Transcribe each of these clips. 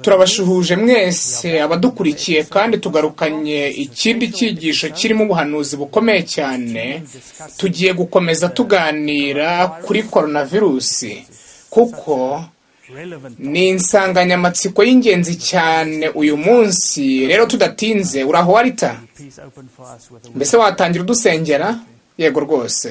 turabashuhuje mwese abadukurikiye kandi tugarukanye ikindi cyigisho kirimo ubuhanuzi bukomeye cyane tugiye gukomeza tuganira kuri korona virusi kuko ni insanganyamatsiko y'ingenzi cyane uyu munsi rero tudatinze uraho warita mbese watangira udusengera yego rwose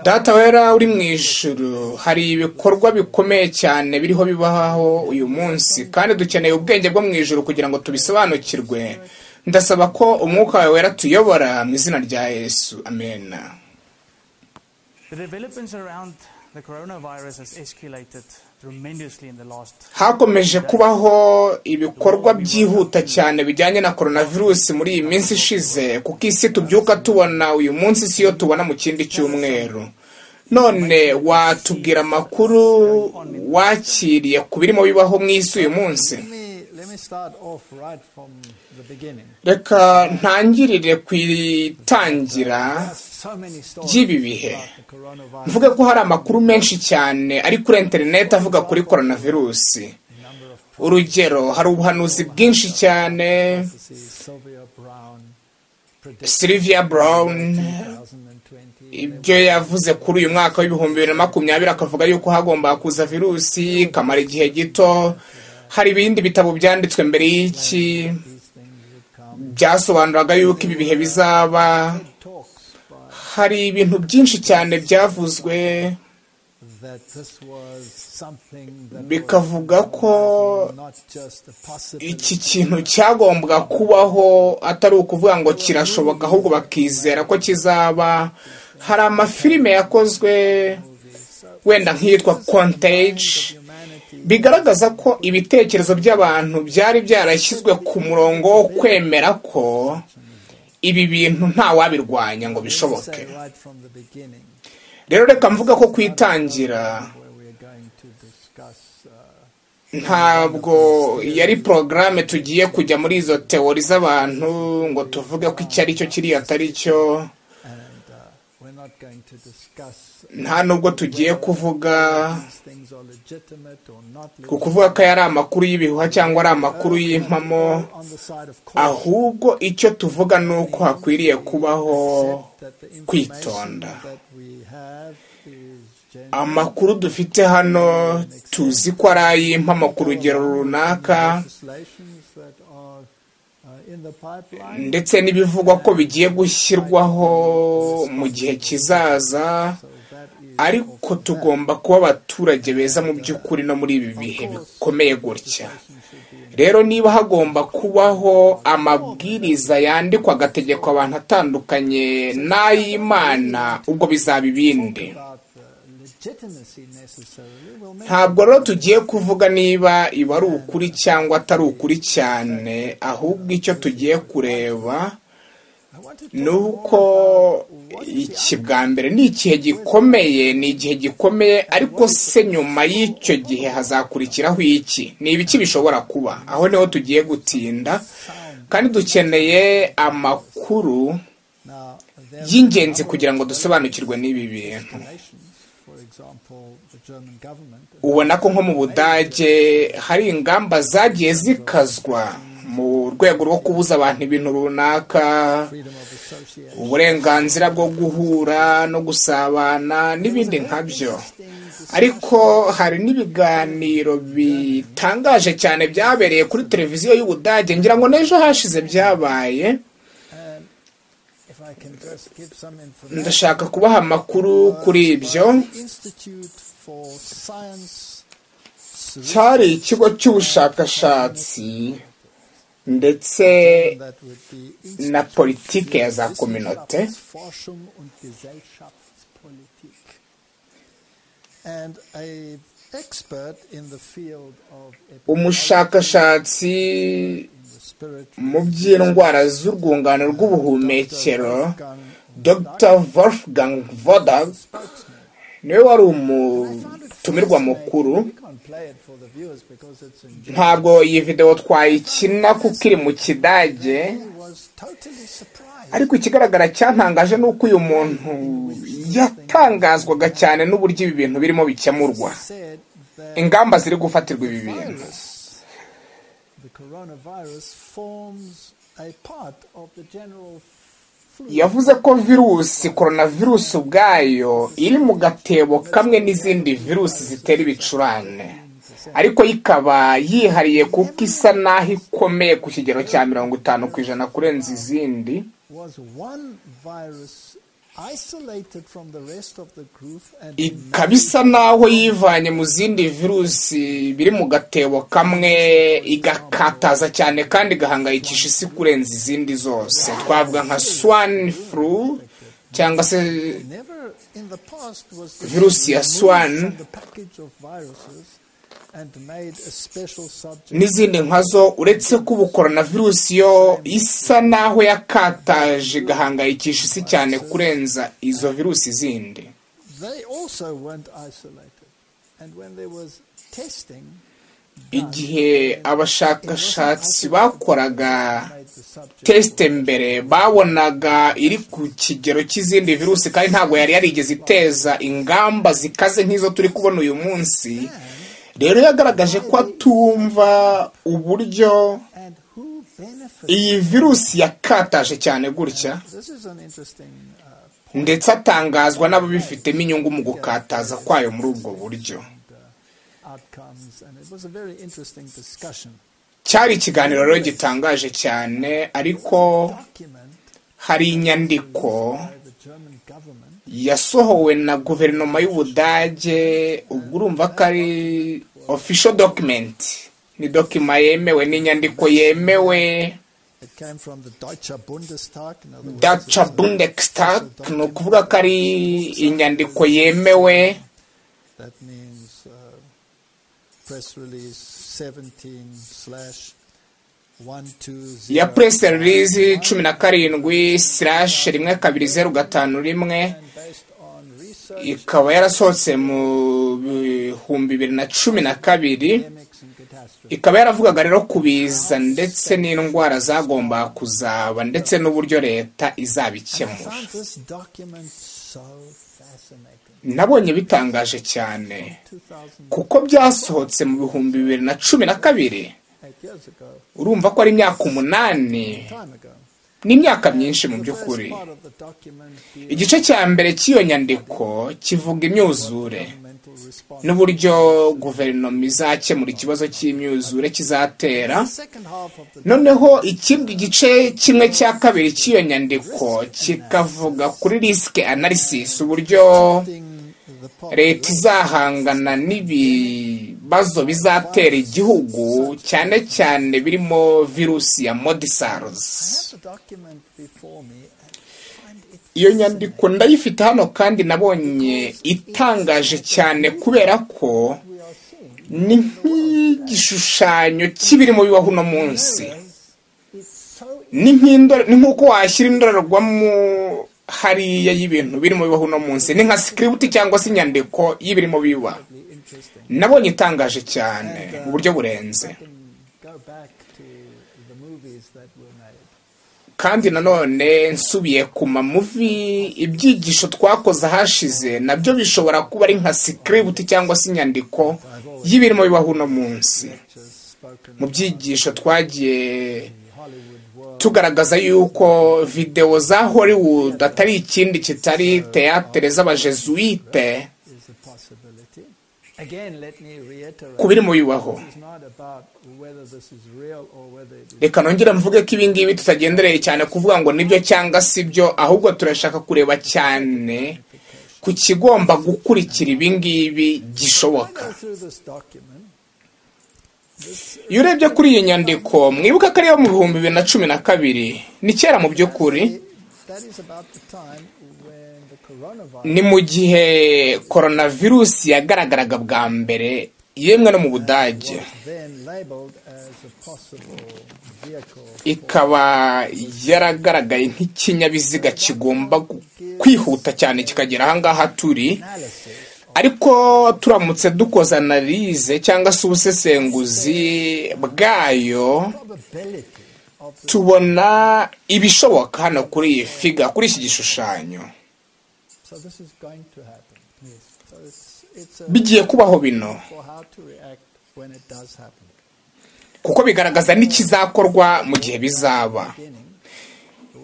data wera uri mu ijuru hari ibikorwa bikomeye cyane biriho bibaho uyu munsi kandi dukeneye ubwenge bwo mu ijuru kugira ngo tubisobanukirwe ndasaba ko umwuka wawe wera tuyobora mu izina rya yesu amena hakomeje kubaho ibikorwa byihuta cyane bijyanye na coronavirus muri iyi minsi ishize kuko isi tubyuka tubona uyu munsi si yo tubona mu kindi cyumweru none watubwira amakuru wakiriye ku birimo bibaho mu isi uyu munsi reka ntangirire ku itangira ry'ibi bihe mvuge ko hari amakuru menshi cyane ari kuri interineti avuga kuri coronavirusi urugero hari ubuhanuzi bwinshi cyane sylvia brown ibyo yavuze kuri uyu mwaka w'ibihumbi bibiri na makumyabiri akavuga yuko hagomba kuza virusi ikamara igihe gito hari ibindi bitabo byanditswe mbere y'iki byasobanuraga yuko ibi bihe bizaba hari ibintu byinshi cyane byavuzwe bikavuga ko iki kintu cyagombwa kubaho atari ukuvuga ngo kirashoboka ahubwo bakizera ko kizaba hari amafilime yakozwe wenda nk'iyitwa kontage bigaragaza ko ibitekerezo by'abantu byari byarashyizwe ku murongo wo kwemera ko ibi bintu wabirwanya ngo bishoboke rero reka mvuga ko kwitangira ntabwo yari porogaramu tugiye kujya muri izo teori z'abantu ngo tuvuge ko icyo ari cyo kiriya atari cyo nta nubwo tugiye kuvuga ku kuvuga ko ari amakuru y'ibihuha cyangwa ari amakuru y'impamo ahubwo icyo tuvuga ni uko hakwiriye kubaho kwitonda amakuru dufite hano tuzi ko ari ay'impamo ku rugero runaka ndetse n'ibivugwa ko bigiye gushyirwaho mu gihe kizaza ariko tugomba kuba abaturage beza mu by'ukuri no muri ibi bihe bikomeye gutya rero niba hagomba kubaho amabwiriza yandikwa agategekwa abantu atandukanye n'ay'imana ubwo bizaba ibindi ntabwo rero tugiye kuvuga niba iba ari ukuri cyangwa atari ukuri cyane ahubwo icyo tugiye kureba ni uko iki bwa mbere ni igihe gikomeye ni igihe gikomeye ariko se nyuma y'icyo gihe hazakurikiraho iki ni ibiki bishobora kuba aho niho tugiye gutinda kandi dukeneye amakuru y'ingenzi kugira ngo dusobanukirwe n'ibi bintu ubona ko nko mu budage hari ingamba zagiye zikazwa mu rwego rwo kubuza abantu ibintu runaka uburenganzira bwo guhura no gusabana n'ibindi nkabyo ariko hari n'ibiganiro bitangaje cyane byabereye kuri televiziyo y'ubudage ngira ngo n'ejo hashize byabaye ndashaka kubaha amakuru kuri ibyo cyari ikigo cy'ubushakashatsi ndetse na politike ya za kominote umushakashatsi mu by'indwara z'urwungano rw'ubuhumekero dr wolfgang vodag niwe wari umutumirwa mukuru ntabwo iyi videwo twayikina kuko iri mu kidage ariko ikigaragara cyatangaje ni uko uyu muntu yatangazwaga cyane n'uburyo ibi bintu birimo bikemurwa ingamba ziri gufatirwa ibi bintu yavuze ko virusi korona virusi ubwayo iri mu gatebo kamwe n'izindi virusi zitera ibicurane ariko yo ikaba yihariye kuko isa n'aho ikomeye ku kigero cya mirongo itanu ku ijana kurenza izindi ikaba isa n'aho yivanye mu zindi virusi biri mu gatebo kamwe igakataza cyane kandi igahangayikisha isi kurenza izindi zose twavuga nka swan flu cyangwa se virusi ya swan n'izindi nkazo uretse ko ubu virusi yo isa n'aho yakataje igahangayikisha isi cyane kurenza izo virusi zindi igihe abashakashatsi bakoraga tesite mbere babonaga iri ku kigero cy'izindi virusi kandi ntabwo yari yarigeze iteza ingamba zikaze nk'izo turi kubona uyu munsi rero yagaragaje ko atumva uburyo iyi virusi yakataje cyane gutya ndetse atangazwa n'ababifitemo inyungu mu gukataza kwayo muri ubwo buryo cyari ikiganiro rero gitangaje cyane ariko hari inyandiko yasohowe na guverinoma y'ubudage ubwo urumva ko ari official document ni dokima yemewe n'inyandiko yemewe daca bundestag ni ukuvuga ko ari inyandiko yemewe ya press release cumi na karindwi slash rimwe kabiri zeru gatanu rimwe ikaba yarasohotse mu bihumbi bibiri na cumi na kabiri ikaba yaravugaga rero kubiza ndetse n'indwara zagomba kuzaba ndetse n'uburyo leta izabikemura nabonye bitangaje cyane kuko byasohotse mu bihumbi bibiri na cumi na kabiri urumva ko ari imyaka umunani n'imyaka myinshi mu by'ukuri igice cya mbere cy'iyo nyandiko kivuga imyuzure n'uburyo guverinoma izakemura ikibazo cy'imyuzure kizatera noneho ikindi gice kimwe cya kabiri cy'iyo nyandiko kikavuga kuri risike analysis uburyo leta izahangana n'ibibazo bizatera igihugu cyane cyane birimo virusi ya modisaruzi iyo nyandiko ndayifite hano kandi nabonye itangaje cyane kubera ko ni nk'igishushanyo cy'ibirimo bibaho uno munsi ni nk'uko washyira indorerwamo hariya y'ibintu birimo bibaho uno munsi ni nka sikiributi cyangwa se inyandiko y'ibirimo biba nabonye itangaje cyane mu buryo burenze kandi nanone nsubiye ku mamuvi ibyigisho twakoze ahashize nabyo bishobora kuba ari nka sikiributi cyangwa se inyandiko y'ibirimo bibaho uno munsi mu byigisho twagiye tugaragaza yuko videwo za hollywood atari ikindi kitari teyatere z'abajesuite ku birimo bibaho reka nongere mvuge ko ibi ngibi tutagendereye cyane kuvuga ngo nibyo cyangwa si byo ahubwo turashaka kureba cyane ku kigomba gukurikira ibi ngibi gishoboka iyo urebye kuri iyi nyandiko mwibuka ko ari iyo mu bihumbi bibiri na cumi na kabiri ni kera mu by'ukuri ni mu gihe coronavirus yagaragaraga bwa mbere yemwe no mu budage ikaba yaragaragaye nk'ikinyabiziga kigomba kwihuta cyane kikagera ahangaha turi ariko turamutse dukoze analize cyangwa se ubusesenguzi bwayo tubona ibishoboka hano kuri iyi figa kuri iki gishushanyo bigiye kubaho bino kuko bigaragaza n'ikizakorwa mu gihe bizaba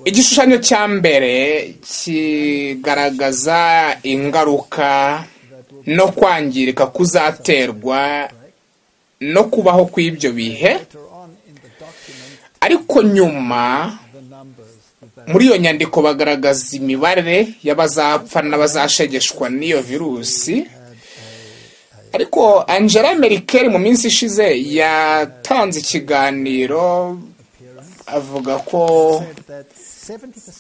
igishushanyo cya mbere kigaragaza ingaruka no kwangirika kuzaterwa no kubaho kw'ibyo bihe ariko nyuma muri iyo nyandiko bagaragaza imibare y'abazapfa n'abazashegeshwa n'iyo virusi ariko angela merikeli mu minsi ishize yatanze ikiganiro avuga ko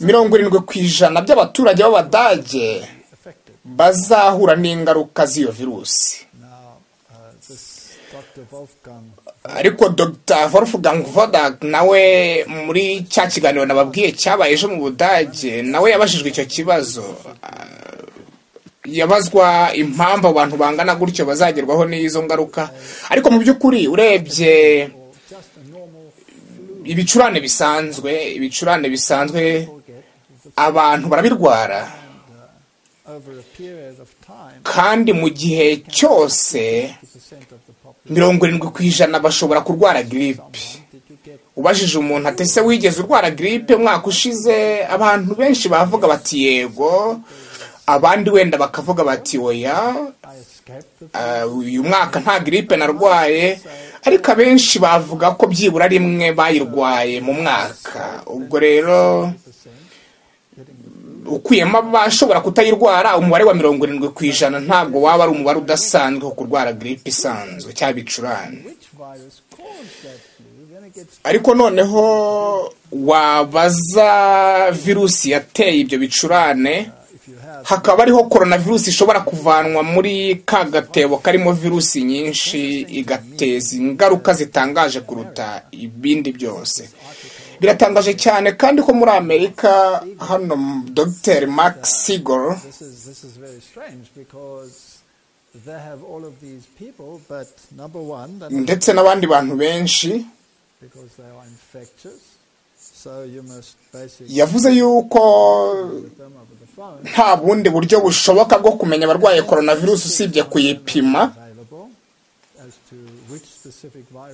mirongo irindwi ku ijana by'abaturage b'abadage bazahura n'ingaruka z'iyo virusi ariko dr wolfgang vodak nawe muri cya kiganiro nababwiye cyabaye ejo mu budage nawe yabajijwe icyo kibazo yabazwa impamvu abantu bangana gutyo bazagerwaho n'izo ngaruka ariko mu by'ukuri urebye ibicurane bisanzwe ibicurane bisanzwe abantu barabirwara kandi mu gihe cyose mirongo irindwi ku ijana bashobora kurwara giripe ubajije umuntu ati ese wigeze urwara giripe umwaka ushize abantu benshi bavuga bati yego abandi wenda bakavuga bati oya uyu mwaka nta giripe narwaye ariko abenshi bavuga ko byibura rimwe bayirwaye mu mwaka ubwo rero ukuyemo abashobora kutayirwara umubare wa mirongo irindwi ku ijana ntabwo waba ari umubare udasanzwe wo kurwara giripe isanzwe cyangwa ibicurane ariko noneho wabaza virusi yateye ibyo bicurane hakaba ariho coronavirus ishobora kuvanwa muri ka gatebo karimo virusi nyinshi igateza ingaruka zitangaje kuruta ibindi byose biratangaje cyane kandi ko muri amerika hano dr mark sigel ndetse n'abandi bantu benshi yavuze yuko nta bundi buryo bushoboka bwo kumenya abarwaye coronavirus usibye kuyipima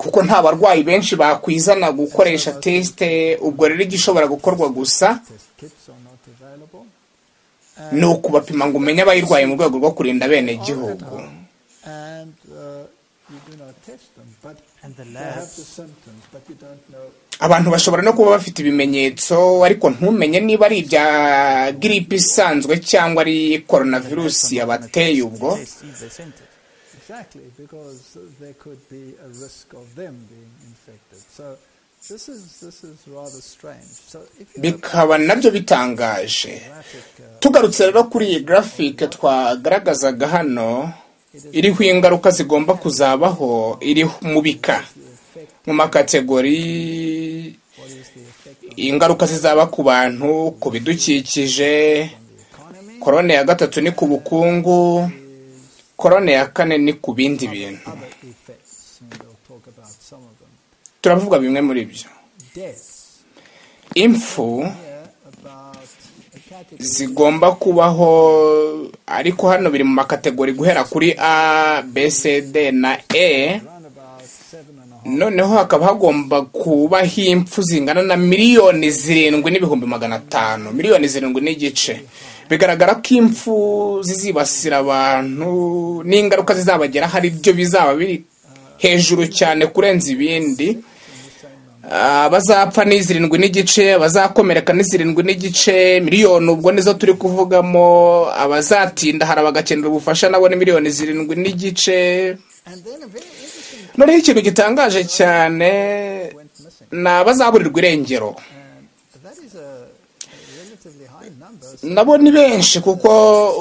kuko nta barwayi benshi bakwizana gukoresha tesite ubwo rero igishobora gukorwa gusa ni ukubapima ngo umenye abayirwaye mu rwego rwo kurinda bene gihugu abantu bashobora no kuba bafite ibimenyetso ariko ntumenye niba ari ibya giripe isanzwe cyangwa ari coronavirus yabateye ubwo bikaba nabyo bitangaje tugarutse rero kuri iyi garafike twagaragazaga hano iriho ingaruka zigomba kuzabaho iri mu bika mu makategori ingaruka zizaba ku bantu ku bidukikije korone ya gatatu ni ku bukungu korone ya kane ni ku bindi bintu turavuga bimwe muri byo impfu zigomba kubaho ariko hano biri mu makategori guhera kuri a b c d na e noneho hakaba hagomba kubaho impfu zingana na miliyoni zirindwi n'ibihumbi magana atanu miliyoni zirindwi n'igice bigaragara ko impfu zizibasira abantu n'ingaruka zizabagera hari ibyo bizaba biri hejuru cyane kurenza ibindi abazapfa ni zirindwi n'igice abazakomereka ni zirindwi n'igice miliyoni ubwo nizo turi kuvugamo abazatinda hari bagakenera ubufasha nabo ni miliyoni zirindwi n'igice noneho ikintu gitangaje cyane ni abazaburirwa irengero nabo ni benshi kuko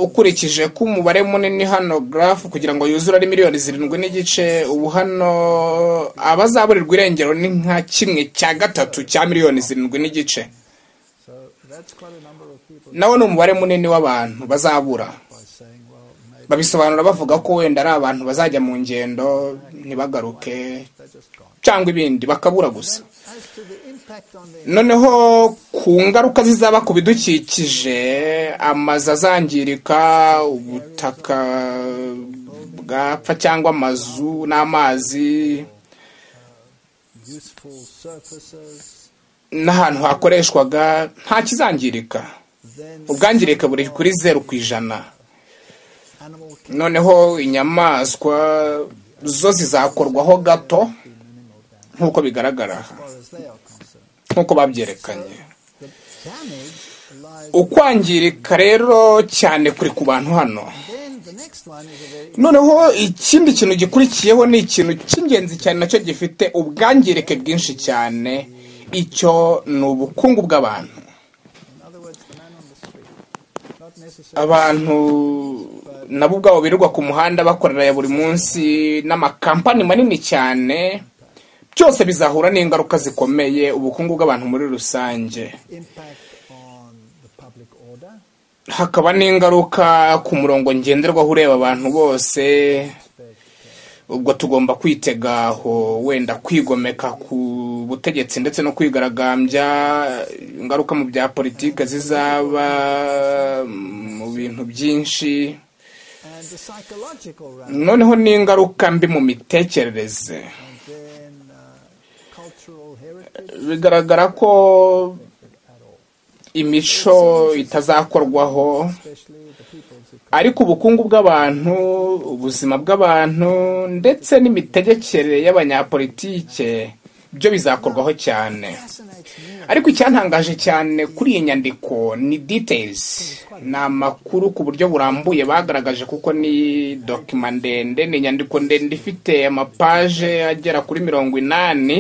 ukurikije ko umubare munini hano garafu kugira ngo yuzure ari miliyoni zirindwi n'igice ubu hano abazaburirwa irengero ni nka kimwe cya gatatu cya miliyoni zirindwi n'igice nawo ni umubare munini w'abantu bazabura babisobanura bavuga ko wenda ari abantu bazajya mu ngendo ntibagaruke cyangwa ibindi bakabura gusa noneho ku ngaruka zizaba ku bidukikije amazu azangirika ubutaka bwapfa cyangwa amazu n'amazi n'ahantu hakoreshwaga nta kizangirika ubwangirike buri kuri zeru ku ijana noneho inyamaswa zo zizakorwaho gato nk'uko bigaragara nk'uko babyerekanye ukwangirika rero cyane kuri ku bantu hano noneho ikindi kintu gikurikiyeho ni ikintu cy'ingenzi cyane nacyo gifite ubwangirike bwinshi cyane icyo ni ubukungu bw'abantu abantu nabo ubwabo birirwa ku muhanda bakorera ya buri munsi n'amakampani manini cyane byose bizahura n'ingaruka zikomeye ubukungu bw'abantu muri rusange hakaba n'ingaruka ku murongo ngenderwaho ureba abantu bose ubwo tugomba kwitegaho wenda kwigomeka ku butegetsi ndetse no kwigaragambya ingaruka mu bya politiki zizaba mu bintu byinshi noneho n'ingaruka mbi mu mitekerereze bigaragara ko imico itazakorwaho ariko ubukungu bw'abantu ubuzima bw'abantu ndetse n'imitegekere y'abanyapolitike byo bizakorwaho cyane ariko icyantangaje cyane kuri iyi nyandiko ni detayizi ni amakuru ku buryo burambuye bagaragaje kuko ni dokima ndende ni inyandiko ndende ifite amapaje agera kuri mirongo inani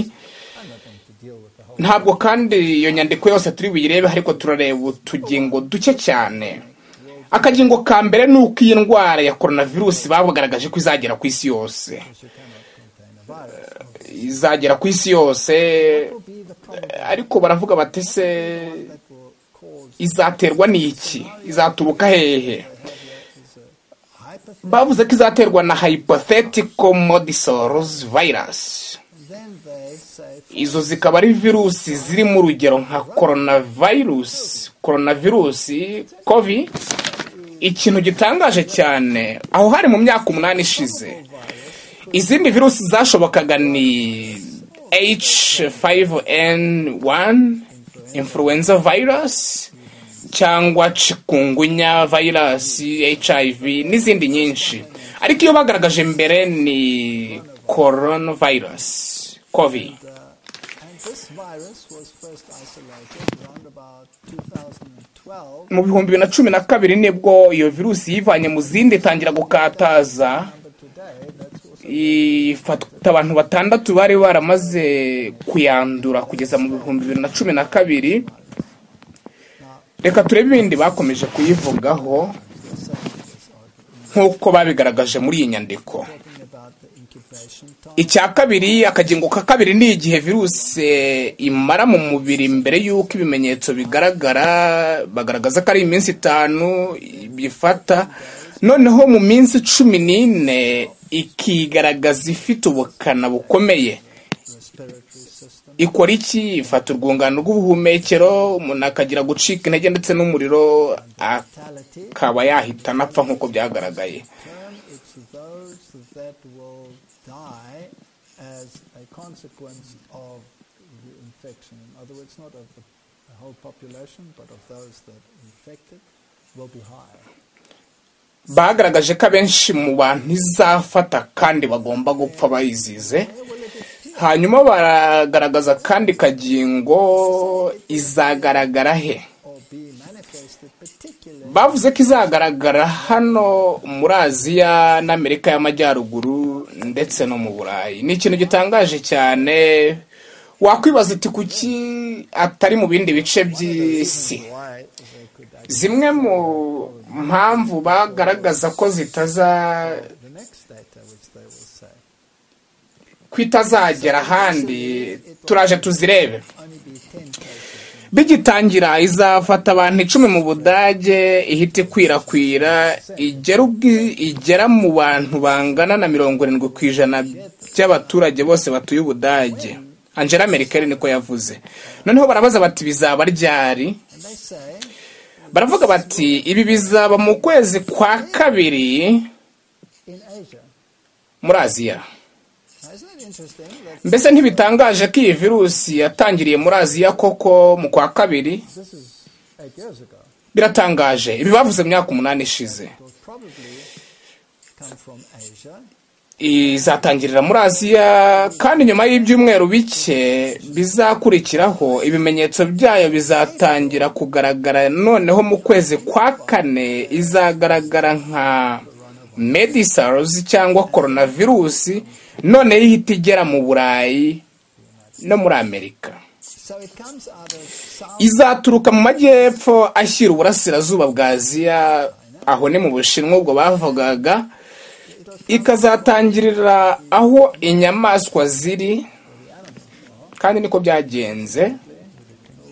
ntabwo kandi iyo nyandiko yose turi buyirebe ariko turareba utugingo duke cyane akagingo ka mbere ni uko iyi ndwara ya coronavirus bagaragaje ko izagera ku isi yose izagera ku isi yose ariko baravuga bati se izaterwa n'iki izaturuka hehe bavuze ko izaterwa na hypothetical modisaurus virus izo zikaba ari virusi zirimo urugero nka coronavirus coronavirusi kovi ikintu gitangaje cyane aho hari mu myaka umunani ishize izindi virusi zashobokaga ni H5N1 influenza virus cyangwa cikungunya virus HIV n'izindi nyinshi ariko iyo bagaragaje mbere ni coronavirus kovi mu bihumbi bibiri na cumi na kabiri nibwo iyo virusi yivanye mu zindi itangira gukataza ifata abantu batandatu bari baramaze kuyandura kugeza mu bihumbi bibiri na cumi na kabiri reka turebe ibindi bakomeje kuyivugaho nk'uko babigaragaje muri iyi nyandiko icya kabiri akagingo ka kabiri ni igihe virusi imara mu mubiri mbere y'uko ibimenyetso bigaragara bagaragaza ko ari iminsi itanu bifata noneho mu minsi cumi n'ine ikigaragaza ifite ubukana bukomeye ikora iki ifata urwungano rw'ubuhumekero umuntu akagira gucika intege ndetse n'umuriro akaba yahita anapfa nk'uko byagaragaye as a consequence of the infection. In other words, not of the, the whole population, but of those that infected will be higher. bagaragaje ko abenshi mu bantu izafata kandi bagomba gupfa bayizize hanyuma baragaragaza kandi kagingo izagaragara he bavuze ko izagaragara hano muri aziya n'amerika y'amajyaruguru ndetse no mu burayi ni ikintu gitangaje cyane wakwibaza iti kuki atari mu bindi bice by'isi zimwe mu mpamvu bagaragaza ko zitaza The next data which they will say ko itazagera ahandi turaje tuzirebe only be 10 cases. bigitangira izafata abantu icumi mu budage ihita ikwirakwira igera ubwi- igera mu bantu bangana na mirongo irindwi ku ijana by'abaturage bose batuye ubudage angela merkel niko yavuze noneho barabaza bati bizaba ryari And they say baravuga bati ibi bizaba mu kwezi kwa kabiri in Asia. muri aziya Now, isn't it interesting that mbese ntibitangaje ko iyi virusi yatangiriye muri aziya koko mu kwa kabiri this is eight years ago? biratangaje ibi bavuze mu myaka umunani ishize It will probably come from Asia. izatangirira muri aziya kandi nyuma y'ibyumweru bike bizakurikiraho ibimenyetso byayo bizatangira kugaragara noneho mu kwezi kwa kane izagaragara nka medisars cyangwa koronavirusi noneho ihita igera mu burayi no muri amerika So it comes out of South izaturuka mu majyepfo ashyira uburasirazuba bwa aziya aho ni mu bushinwa ubwo bavugaga ikazatangirira aho inyamaswa ziri kandi niko byagenze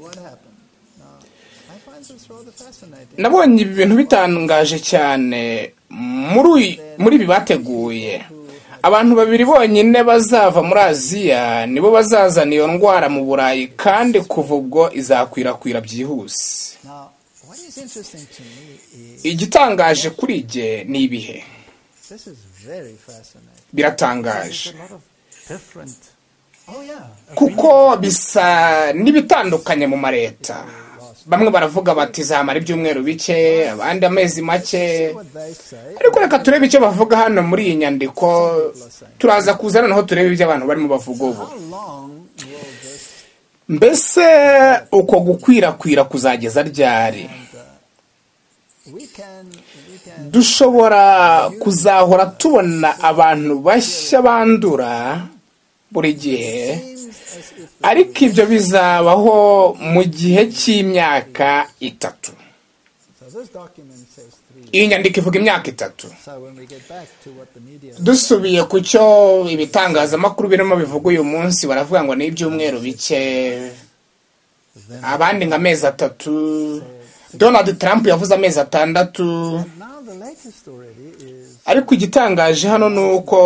What happened? Now, I find this rather fascinating. nabonye ibi bintu bitangaje cyane muri uyu- muri ibi bateguye abantu babiri bonyine bazava muri aziya nibo bazazana iyo ndwara mu burayi kandi kuva ubwo izakwirakwira byihuse Now, what is interesting to me is igitangaje kuri jye ni ibihe this is very fascinating. biratangaje There's a lot of different Oh yeah, kuko bisa n'ibitandukanye mu maleta bamwe baravuga bati zamara ibyumweru bike abandi amezi make what they say. ariko reka turebe icyo bavuga hano muri iyi nyandiko turaza kuza noneho turebe ibyo abantu barimo bavuga ubu How long will this mbese uko gukwirakwira kuzageza ryari we can we can dushobora kuzahora tubona abantu bashya bandura buri gihe seems as if ariko ibyo bizabaho mu gihe cy'imyaka itatu so this document says three. iyi nyandiko ivuga imyaka itatu So when we get back to what the media dusubiye ku cyo ibitangazamakuru birimo bivuga uyu munsi baravuga ngo ni ibyumweru bike abandi nka amezi atatu donald trump yavuze amezi atandatu now the latest already is ariko igitangaje hano ni uko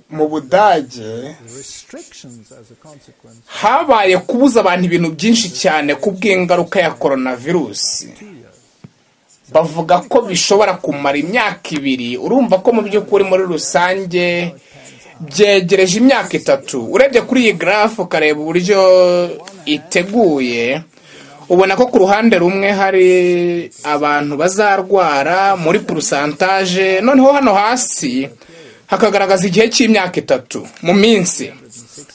mu budage restrictions as a consequence habaye kubuza abantu ibintu byinshi cyane ku bw'ingaruka ya koronavirusi two years. bavuga ko bishobora kumara imyaka ibiri urumva ko mu by'ukuri muri rusange byegereje imyaka itatu urebye kuri iyi garafu ukareba uburyo iteguye ubona ko ku ruhande rumwe hari abantu bazarwara muri porosantaje noneho hano hasi hakagaragaza igihe cy'imyaka itatu mu minsi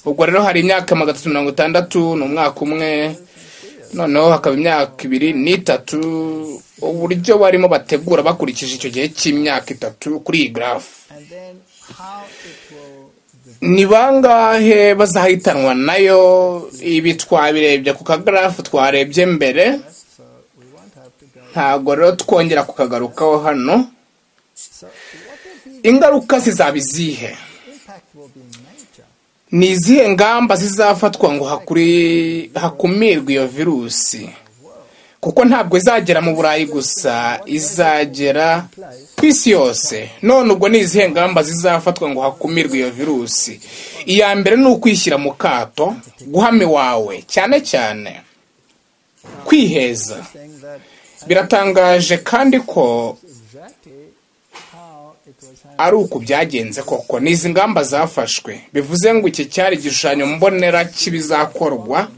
ubwo rero hari imyaka magana atatu mirongo itandatu ni umwaka umwe noneho hakaba imyaka ibiri n'itatu uburyo barimo bategura bakurikije icyo gihe cy'imyaka itatu kuri iyi garafu And then how it will ni bangahe bazahitanwa nayo ibi twabirebye ku kagarafu twarebye mbere so we won't have to go ntabwo rero twongera kukagarukaho hano so what will be ingaruka zizaba izihe the impact will be major. ni izihe ngamba zizafatwa ngo hakuri hakumirwe iyo virusi kuko ntabwo izagera mu burayi gusa izagera ku isi yose none ubwo ni izihe ngamba zizafatwa ngo hakumirwe iyo virusi iya mbere ni ukwishyira mu kato guhama iwawe cyane cyane kwiheza Saying that biratangaje kandi ko exactly how it was handled. ari uku byagenze koko ni izi ngamba zafashwe bivuze ngo iki cyari igishushanyo mbonera cy'ibizakorwa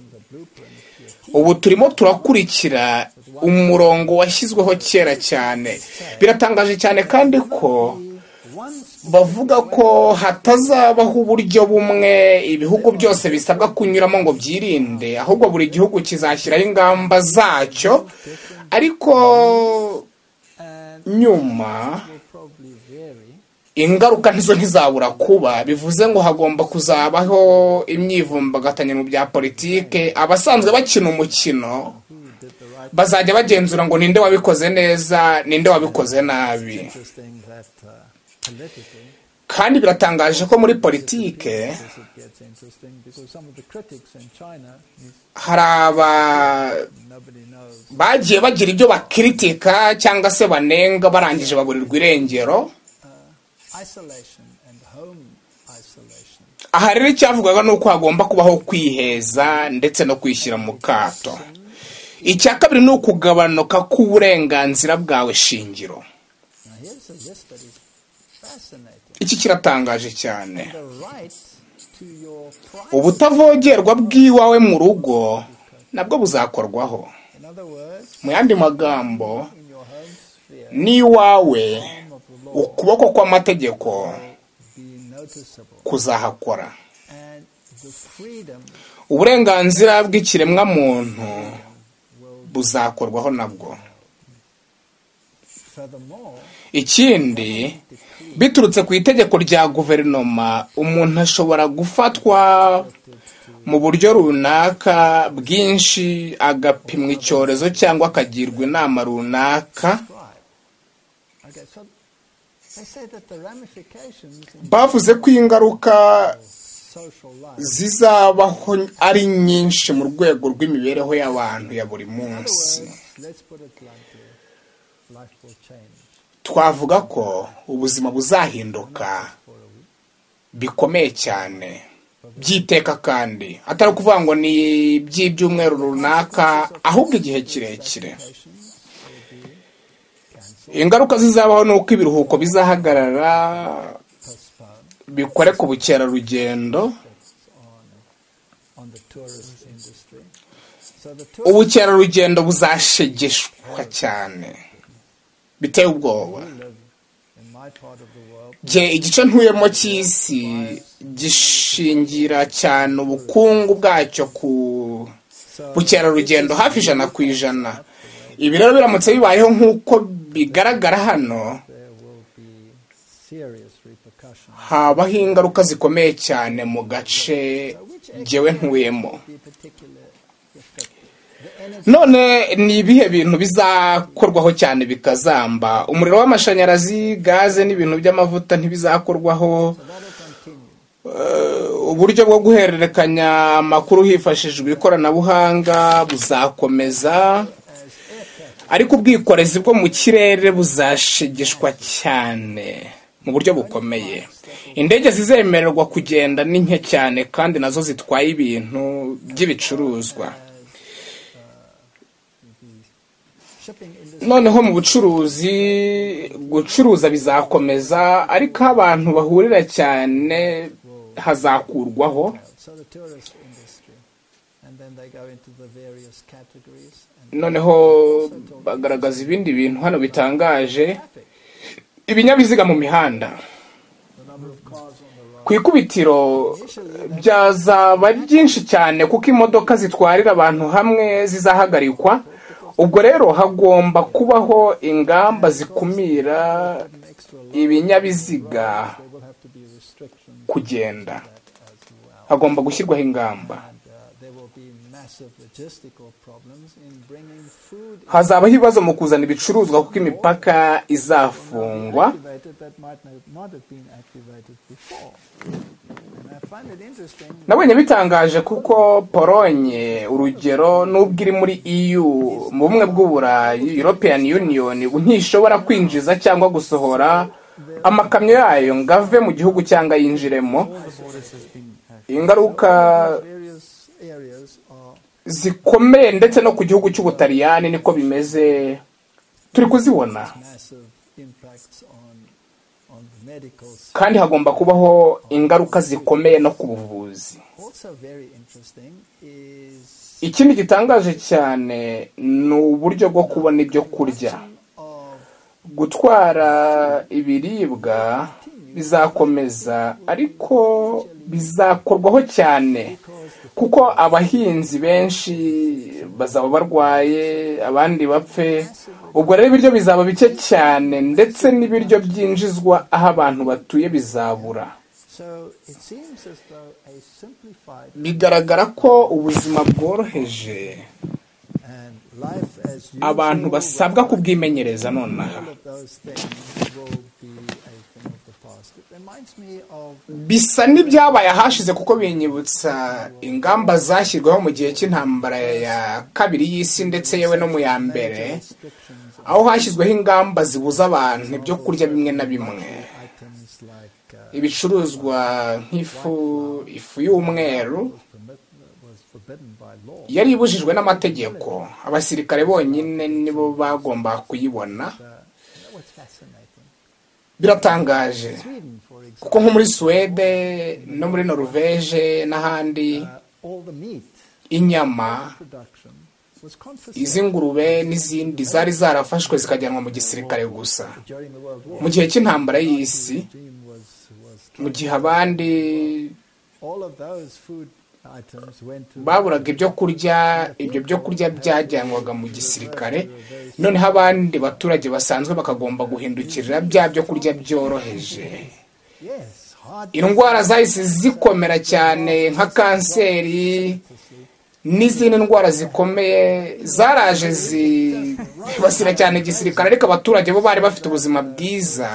ubu turimo turakurikira umurongo washyizweho kera cyane biratangaje cyane kandi ko Once bavuga ko hatazabaho uburyo bumwe ibihugu byose bisabwa kunyuramo ngo byirinde ahubwo buri gihugu kizashyiraho ingamba zacyo ariko and nyuma will probably vary ingaruka nizo ntizabura kuba bivuze ngo hagomba kuzabaho imyivumbagatanyo mu bya politike abasanzwe bakina umukino bazajya bagenzura ngo ninde wabikoze neza ninde wabikoze nabi interesting that uh, politically kandi biratangaje ko muri politike this it gets interesting because some of the critics in China hari aba nobody knows bagiye bagira ibyo bakiritika cyangwa se banenga barangije baburirwa irengero isolation and home isolation aha rero icyavugwaga ni uko hagomba kubaho kwiheza ndetse no kwishyira mu kato icya kabiri ni ukugabanuka k'uburenganzira bwawe shingiro now here's a list that is fascinating iki kiratangaje cyane the right to your privacy ubutavogerwa bw'iwawe mu rugo nabwo buzakorwaho in other words mu yandi magambo in your home sphere n'iwawe the form of the law ukuboko kw'amategeko be noticeable kuzahakora and the freedom uburenganzira bw'ikiremwamuntu buzakorwaho nabwo furthermore ikindi biturutse ku itegeko rya guverinoma umuntu ashobora gufatwa mu buryo runaka bwinshi agapimwa icyorezo cyangwa akagirwa inama runaka right okay so they say that the ramifications in bavuze ko ingaruka social life zizabaho ari nyinshi mu rwego rw'imibereho y'abantu ya buri munsi words, let's put it bluntly, life will change twavuga ko ubuzima buzahinduka bikomeye cyane byiteka kandi atari ukuvuga ngo ni iby'ibyumweru runaka ahubwo igihe kirekire Patience will be ingaruka zizabaho ni uko ibiruhuko bizahagarara postponed bikore ku bukerarugendo on, on the tourist industry. So the tourist ubukerarugendo buzashegeshwa cyane biteye ubwoba live in my part of the world gihe igice ntuyemo cy'isi gishingira cyane ubukungu bwacyo ku bukerarugendo hafi ijana ku ijana ibi rero biramutse bibayeho nk'uko bigaragara hano there will be serious repercussions. habaho ingaruka zikomeye cyane mu gace jyewe ntuyemo The particular effect. The energy none ni ibihe bintu bizakorwaho cyane bikazamba umuriro w'amashanyarazi gaze n'ibintu by'amavuta ntibizakorwaho that'll continue. uburyo bwo guhererekanya amakuru hifashishijwe ikoranabuhanga buzakomeza ariko ubwikorezi bwo mu kirere buzashegeshwa cyane mu buryo bukomeye indege zizemererwa kugenda ni nke cyane kandi nazo zitwaye ibintu by'ibicuruzwa Shipping industry noneho mu bucuruzi gucuruza bizakomeza ariko aho abantu bahurira cyane hazakurwaho so the tourist industry. And then they go into the various categories and noneho bagaragaza ibindi bintu hano bitangaje traffic. ibinyabiziga mu mihanda The number of cars on the road. ku ikubitiro byazaba byinshi cyane kuko imodoka zitwarira abantu hamwe zizahagarikwa ubwo rero hagomba kubaho ingamba zikumira An extra lot. ibinyabiziga There will have to be restrictions kugenda as well. hagomba gushyirwaho ingamba And uh, there will be massive logistical problems in bringing food in. hazabaho ibibazo mu kuzana ibicuruzwa kuko imipaka izafungwa activated that might not- not have been activated before. And I find it interesting nabonye bitangaje kuko polonye urugero n'ubwo iri muri eu mu bumwe bw'uburayi european union ntishobora kwinjiza cyangwa gusohora amakamyo yayo ngo ave mu gihugu cyangwa yinjiremo ingaruka various areas are zikomeye ndetse no ku gihugu cy'ubutaliyani niko bimeze turi kuzibona massive impacts on on the medical s- kandi hagomba kubaho ingaruka zikomeye no ku buvuzi also very interesting is ikindi gitangaje cyane ni uburyo bwo kubona ibyo kurya of gutwara ibiribwa bizakomeza ariko bizakorwaho cyane kuko abahinzi benshi bazaba barwaye abandi bapfe ubwo rero ibiryo bizaba bike cyane ndetse n'ibiryo byinjizwa aho abantu batuye bizabura So it seems as though a simplified bigaragara ko ubuzima bworoheje and life as usual abantu basabwa with kubwimenyereza nonaha all of those things will be a thing of the past. It reminds me of bisa n'ibyabaye ahashize kuko binyibutsa ingamba zashyirwaho mu gihe cy'intambara ya kabiri y'isi ndetse yewe no mu ya mbere descriptions of aho hashyizweho ingamba zibuza abantu ibyo kurya bimwe na bimwe items like uh, ibicuruzwa nk'ifu ifu y'umweru permit, was forbidden by law. yari ibujijwe n'amategeko abasirikare bonyine nibo bagomba kuyibona Uh, that was fascinating. biratangaje Sweden, for example, kuko nko muri suwede no muri noruveje n'ahandi uh, all the meat inyama production was confiscated iz'ingurube n'izindi zari zarafashwe zikajyanwa mu gisirikare gusa during the World War. mu gihe cy'intambara y'isi Regime was, was mu gihe abandi all of those food items went to baburaga ibyo kurya ibyo byo kurya byajyanwaga mu gisirikare noneho abandi baturage basanzwe bakagomba guhindukirira bya byo kurya byoroheje yes, hard indwara zahise zikomera cyane nka kanseri n'izindi ndwara zikomeye zaraje zibasira cyane igisirikare ariko abaturage bo bari bafite ubuzima bwiza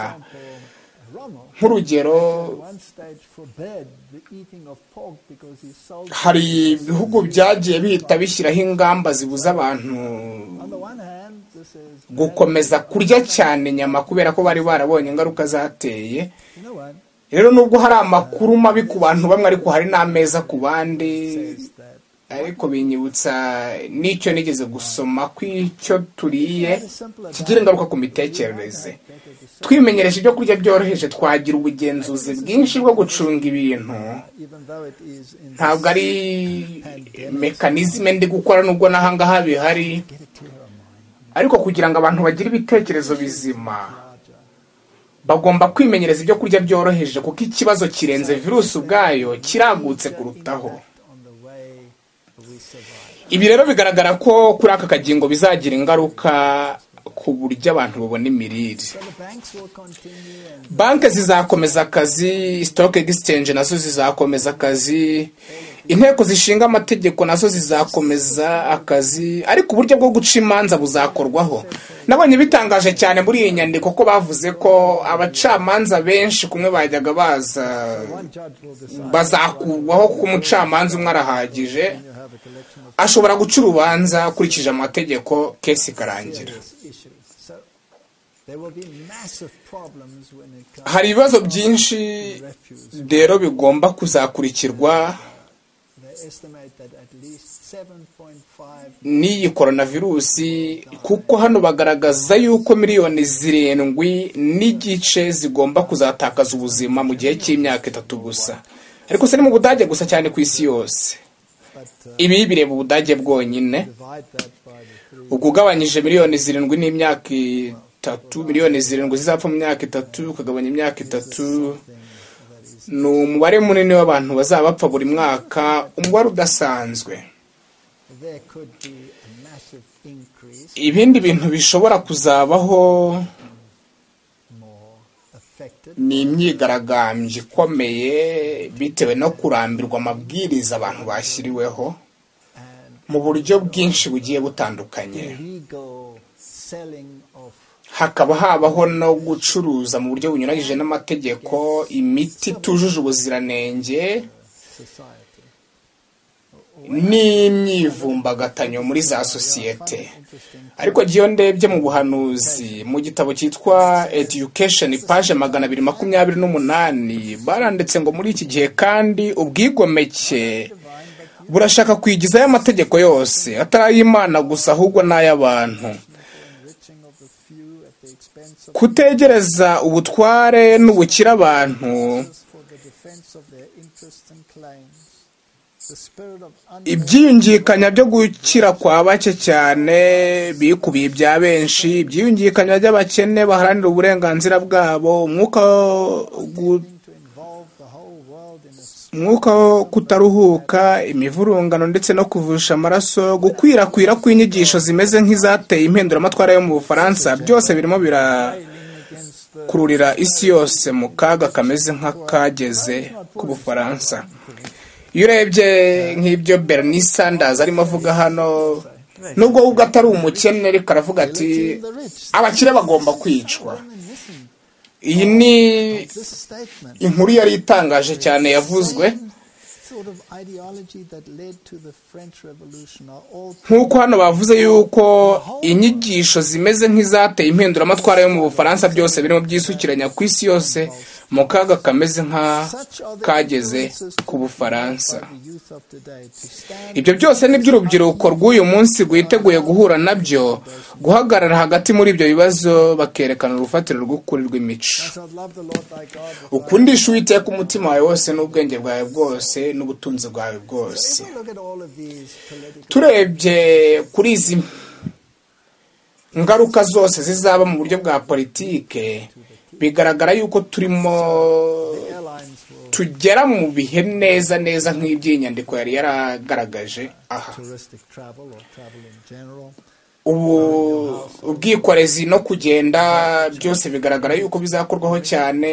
Rommel nk'urugero at one stage forbade the eating of pork because he sold it. hari ibihugu byagiye bihita bishyiraho ingamba zibuza abantu on the one hand this is gukomeza kurya cyane inyama kubera ko bari barabonye ingaruka zateye you know what rero nubwo hari amakuru mabi ku bantu bamwe ariko hari n'ameza ku bandi says that ariko binyibutsa n'icyo nigeze gusoma ko icyo turiye it's simple as kigira ingaruka ku mitekerereze twimenyereje ibyo kurya byoroheje twagira ubugenzuzi bwinshi bwo gucunga ibintu even though it is in ntabwo ari mekanizme ndi gukora nubwo n'ahangaha bihari get a clearer mind ariko kugira ngo abantu bagire ibitekerezo bizima bagomba kwimenyereza ibyo kurya byoroheje kuko ikibazo kirenze virusi ubwayo kiragutse kurutaho on the way we survive ibi rero bigaragara ko kuri aka kagingo bizagira ingaruka ku buryo abantu babona imirire so the banks will continue and banki zizakomeza akazi stock exchange nazo zizakomeza akazi inteko zishinga amategeko nazo zizakomeza akazi ariko uburyo bwo guca imanza buzakorwaho nabonye bitangaje cyane muri iyi nyandiko ko bavuze ko abacamanza benshi kumwe bajyaga baza one judge will decide bazakurwaho kuko umucamanza umwe arahagije you have a collection of ashobora guca urubanza akurikije amategeko kesi ikarangira serious issues so there will be massive problems when it comes hari ibibazo byinshi to refuse rero bigomba kuzakurikirwa They estimate that at least 7.5 n'iyi korona virusi kuko hano bagaragaza yuko miliyoni zirindwi n'igice zigomba kuzatakaza ubuzima mu gihe cy'imyaka itatu gusa ariko si ni mu budage gusa cyane ku isi yose but uh, ibi bireba ubudage bwonyine divide that by the three ubwo ugabanyije miliyoni zirindwi n'imyaka itatu miliyoni zirindwi zizapfa mu myaka itatu ukagabanya imyaka itatu that is ni umubare munini w'abantu bazaba bapfa buri mwaka umubare udasanzwe there could be a massive increase ibindi bintu bishobora kuzabaho more affected ni imyigaragambyo ikomeye bitewe no kurambirwa amabwiriza abantu bashyiriweho and mu buryo bwinshi bugiye butandukanye illegal selling of hakaba habaho no gucuruza mu buryo bunyuranyije n'amategeko imiti itujuje ubuziranenge society n'imyivumbagatanyo muri za sosiyete interesting ariko iyo ndebye mu buhanuzi mu gitabo cyitwa education paje magana abiri makumyabiri n'umunani baranditse ngo muri iki gihe kandi ubwigomeke burashaka kwigizayo amategeko yose atari ay'imana gusa ahubwo n'ay'abantu enriching of the few at the expense of kutegereza ubutware n'ubukire abantu others for the defense of their interests and claims the spirit of under ibyiyungikanya byo gukira kwa bake cyane bikubiye ibya benshi ibyiyungikanya by'abakene baharanira uburenganzira bwabo umwuka wo gu- to involve the whole world in its umwuka wo kutaruhuka imivurungano ndetse no kuvusha amaraso gukwirakwira kw'inyigisho zimeze nk'izateye impinduramatwara yo mu bufaransa byose birimo birakururira isi yose mu kaga kameze nk'akageze k'ubufaransa iyo urebye nk'ibyo bernice sanders arimo avuga hano nubwo we ubwo atari umukene ariko aravuga ati abakire bagomba kwicwa iyi ni inkuru yari itangaje cyane yavuzwe nk'uko hano bavuze yuko inyigisho zimeze nk'izateye impinduramatwara yo mu bufaransa byose birimo byisukiranya ku isi yose mu kaga kameze nk'akageze ku bufaransa ibyo byose ni by'urubyiruko rw'uyu munsi rwiteguye guhura nabyo guhagarara hagati muri ibyo bibazo bakerekana urufatiro rw'ukuri rw'imico ukundisha uwiteka umutima wawe wose n'ubwenge bwawe bwose n'ubutunzi bwawe bwose turebye kuri izi ngaruka zose zizaba mu buryo bwa politike bigaragara yuko turimo tugera mu bihe neza neza nk'iby'inyandiko yari yaragaragaje aha ubu ubwikorezi no kugenda byose bigaragara yuko bizakorwaho cyane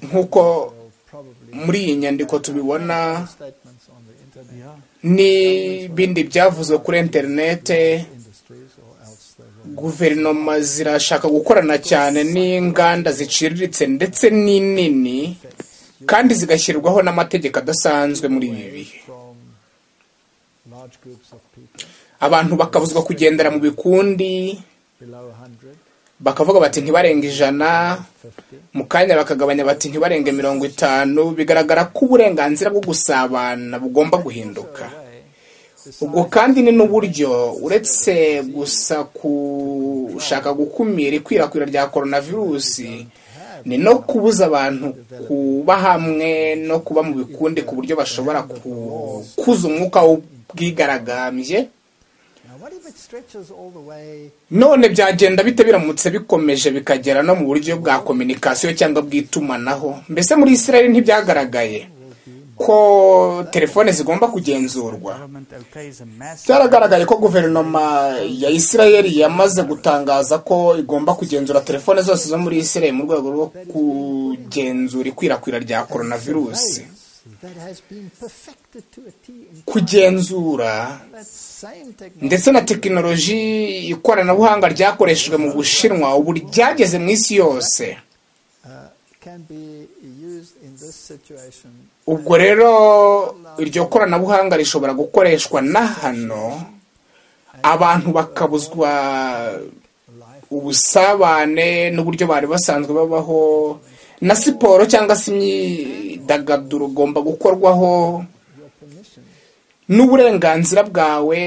nk'uko muri iyi nyandiko tubibona n'ibindi byavuzwe kuri interinete guverinoma zirashaka gukorana cyane n'inganda ziciriritse ndetse n'inini kandi zigashyirwaho n'amategeko adasanzwe muri ibi bihe abantu bakabuzwa kugendera mu bikundi bakavuga bati ntibarenge ijana mu kanya bakagabanya bati ntibarenge mirongo itanu bigaragara ko uburenganzira bwo gusabana bugomba guhinduka ubwo kandi ni n'uburyo uretse gusa gushaka gukumira ikwirakwira rya korona virusi ni no kubuza abantu kuba hamwe no kuba mu bikundi ku buryo bashobora kukuza umwuka w'ubwigaragambye none byagenda bite biramutse bikomeje bikagera no mu buryo bwa kominikasiyo cyangwa bw'itumanaho mbese muri israel ntibyagaragaye ko telefone zigomba kugenzurwa byaragaragaye ko guverinoma ya israel yamaze gutangaza ko igomba kugenzura telefone zose zo muri israel mu rwego rwo kugenzura ikwirakwira rya koronavirusi kugenzura ndetse na tekinoloji ikoranabuhanga ryakoreshejwe mu bushinwa ubu ryageze mu isi yose ubwo rero iryo koranabuhanga rishobora gukoreshwa na hano abantu bakabuzwa ubusabane n'uburyo bari basanzwe babaho na siporo cyangwa se imyidagaduro ugomba gukorwaho n'uburenganzira bwawe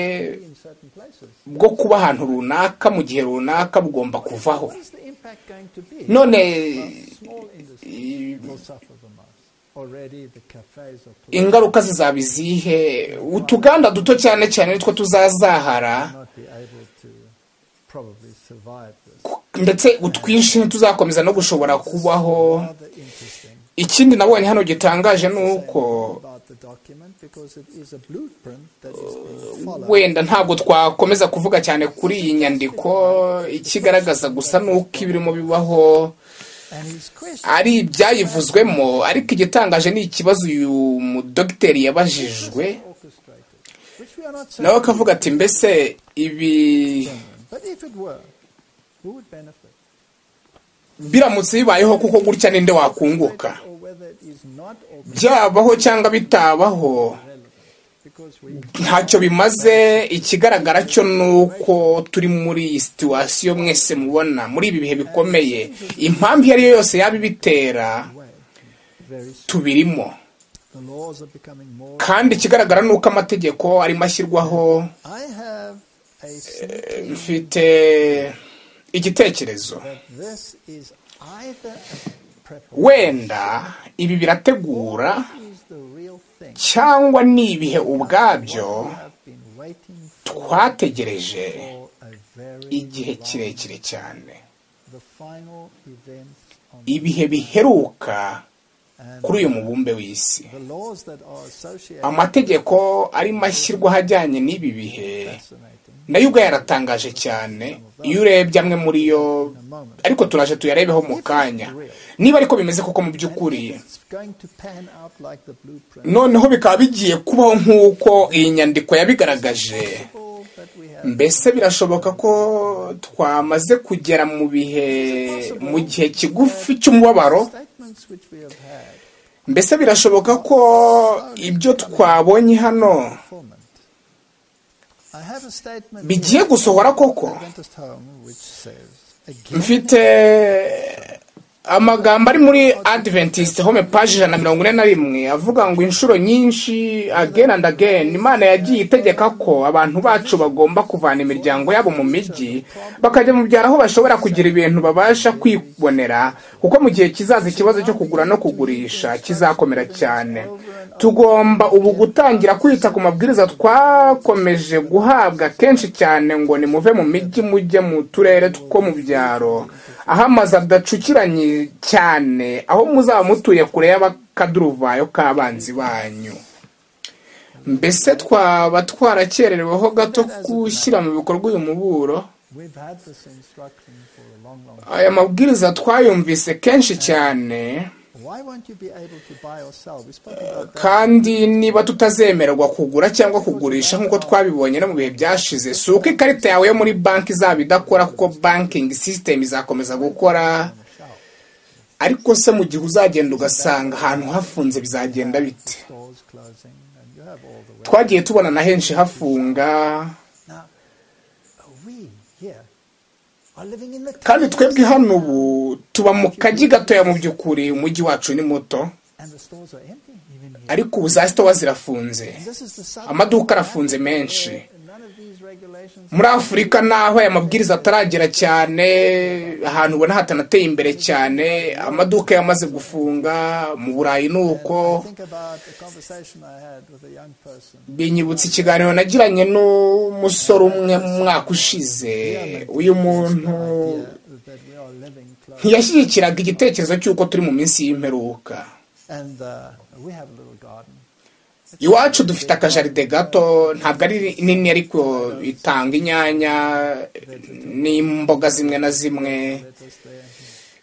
bwo kuba ahantu runaka mu gihe runaka bugomba kuvaho none ingaruka zizaba izihe utuganda duto cyane cyane nitwo tuzazahara ndetse utwinshi ntituzakomeza no gushobora kubaho ikindi nabonye hano gitangaje ni uko wenda ntabwo twakomeza kuvuga cyane kuri iyi nyandiko ikigaragaza gusa ni uko ibirimo bibaho ari ibyayivuzwemo ariko igitangaje ni ikibazo uyu mudogiteri yabajijwe nawe akavuga ati mbese ibi biramutse bibayeho kuko gutya ninde wakunguka byabaho cyangwa bitabaho ntacyo bimaze ikigaragara cyo ni uko turi muri situwasiyo mwese mubona muri ibi bihe bikomeye impamvu iyo ari yo yose yaba ibitera tubirimo kandi ikigaragara ni uko amategeko arimo ashyirwaho mfite igitekerezo wenda ibi birategura cyangwa ni ibihe ubwabyo twategereje for a very igihe long kirekire cyane the final event on ibihe biheruka and kuri uyu mubumbe w'isi the laws that are associated amategeko arimo ashyirwaho ajyanye n'ibi bihe fascinating nayo ubwo yaratangaje cyane iyo urebye amwe muri yo in a moment. ariko turaje tuyarebeho mu kanya niba ariko bimeze koko mu by'ukuri It's going to pan out like the blueprint. noneho bikaba bigiye kubaho nk'uko iyi nyandiko yabigaragaje All that we have mbese birashoboka ko twamaze kugera mu bihe mu gihe kigufi cy'umubabaro statements which we have had mbese birashoboka ko ibyo twabonye hano informant. I have a statement bigiye here, gusohora koko Adventist home which says again mfite amagambo ari muri adventist home page ijana na mirongo ine na rimwe avuga ngo inshuro nyinshi again and again imana yagiye itegeka ko abantu bacu bagomba kuvana imiryango yabo mu mijyi bakajya mu byaro aho bashobora kugira ibintu babasha kwibonera kuko mu gihe kizaza ikibazo cyo kugura no kugurisha kizakomera cyane tugomba ubu gutangira kwita ku mabwiriza twakomeje guhabwa kenshi cyane ngo nimuve mu mijyi mujye mu turere two mu byaro aho amazu adacukiranye cyane aho muzaba mutuye kure y'abakaduruvayo k'abanzi banyu mbese twaba twarakerereweho gato gushyira mu bikorwa uyu muburo we've had this instruction for a long long time. aya mabwiriza twayumvise kenshi cyane Why won't you be able to buy or sell? We spoke about that. kandi niba tutazemererwa kugura cyangwa kugurisha nk'uko twabibonye no mu bihe byashize si uko ikarita yawe yo muri banki izaba idakora kuko banking system izakomeza gukora ariko se mu gihe uzagenda ugasanga ahantu hafunze bizagenda bite Stores closing and you have all the way. twagiye tubona na henshi hafunga Now we here are living in the kandi times, twebwe hano ubu tuba mu kajyi gatoya mu by'ukuri umujyi wacu ni muto and the stores are empty even here. ariko ubu za sitowa zirafunze This is the sudden amaduka arafunze menshi none of these regulations muri afurika naho aya mabwiriza ataragera cyane ahantu ubona hatanateye imbere cyane amaduka yamaze gufunga mu burayi ni uko I think about a conversation I had with a young person. binyibutsa ikiganiro nagiranye n'umusore umwe mu mwaka ushize uyu muntu that we are living close. ntiyashyigikiraga igitekerezo cy'uko turi mu minsi y'imperuka And uh, we have a little garden. iwacu dufite akajaride gato ntabwo ari nini ariko itanga inyanya n'imboga zimwe na zimwe It was there.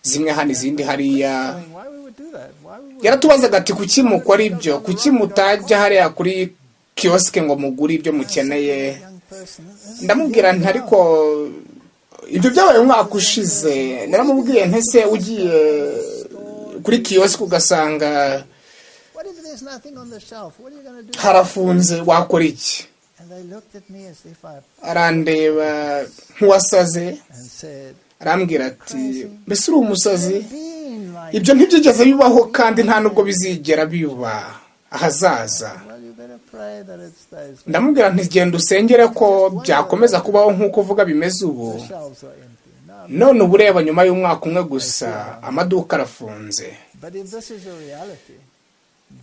zimwe hano izindi hariya I mean, why we would do that? Why we would yaratubazaga ati kuki mukora ibyo kuki mutajya hariya kuri kiyosike ngo mugure ibyo mukeneye young person? Isn't ndamubwira nti ariko ibyo byabaye umwaka ushize naramubwiye ntese ugiye kuri kiyosike ugasanga it- What if there's nothing on the shelf? What are you going to do? harafunze wakora iki And they looked at me as if I arandeba nk'uwasaze and said, arambwira ati mbese uri umusazi "Been like ibyo ntibyigeze bibaho kandi nta nubwo bizigera biba ahazaza well, you better pray that it stays." ndamubwira nti genda usengere ko byakomeza kubaho nk'uko uvuga bimeze ubu The shelves are empty. No, none uba ureba nyuma y'umwaka umwe gusa amaduka arafunze But if this is a reality,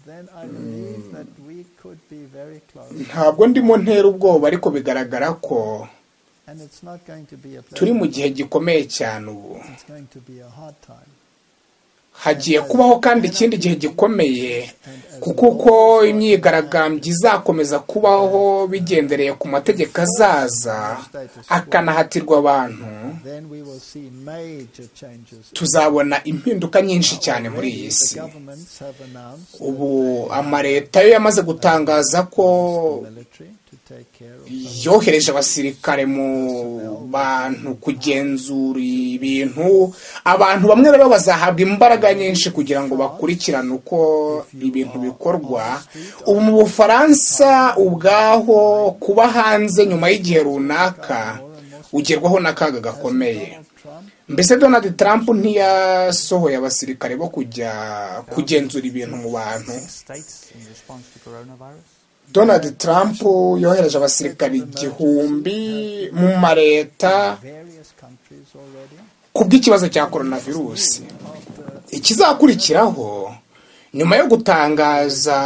then I believe that we could be very close. ntabwo ndimo ntera ubwoba ariko bigaragara ko And it's not going to be a turi pleasant, mu gihe gikomeye cyane ubu it's going to be a hard time. hagiye kubaho kandi ikindi gihe gikomeye kuko uko imyigaragambyo izakomeza kubaho bigendereye ku mategeko azaza akanahatirwa abantu Then we will see major changes. tuzabona impinduka nyinshi cyane muri iyi The si governments have announced ubu amaleta yo yamaze gutangaza ko the military to take care of yohereje abasirikare mu bantu kugenzura ibintu abantu bamwe rero bazahabwa imbaraga nyinshi kugira ngo bakurikirane uko ibintu bikorwa ubu mu bufaransa ubwaho kuba hanze nyuma y'igihe runaka ugerwaho n'akaga gakomeye Trump. mbese donald trump ntiyasohoye abasirikare bo kujya kugenzura ibintu mu bantu states in response to coronavirus. donald trump yohereje abasirikari igihumbi mu mareta Various countries already. ku bw'ikibazo cya coronavirusi ikizakurikiraho nyuma yo gutangaza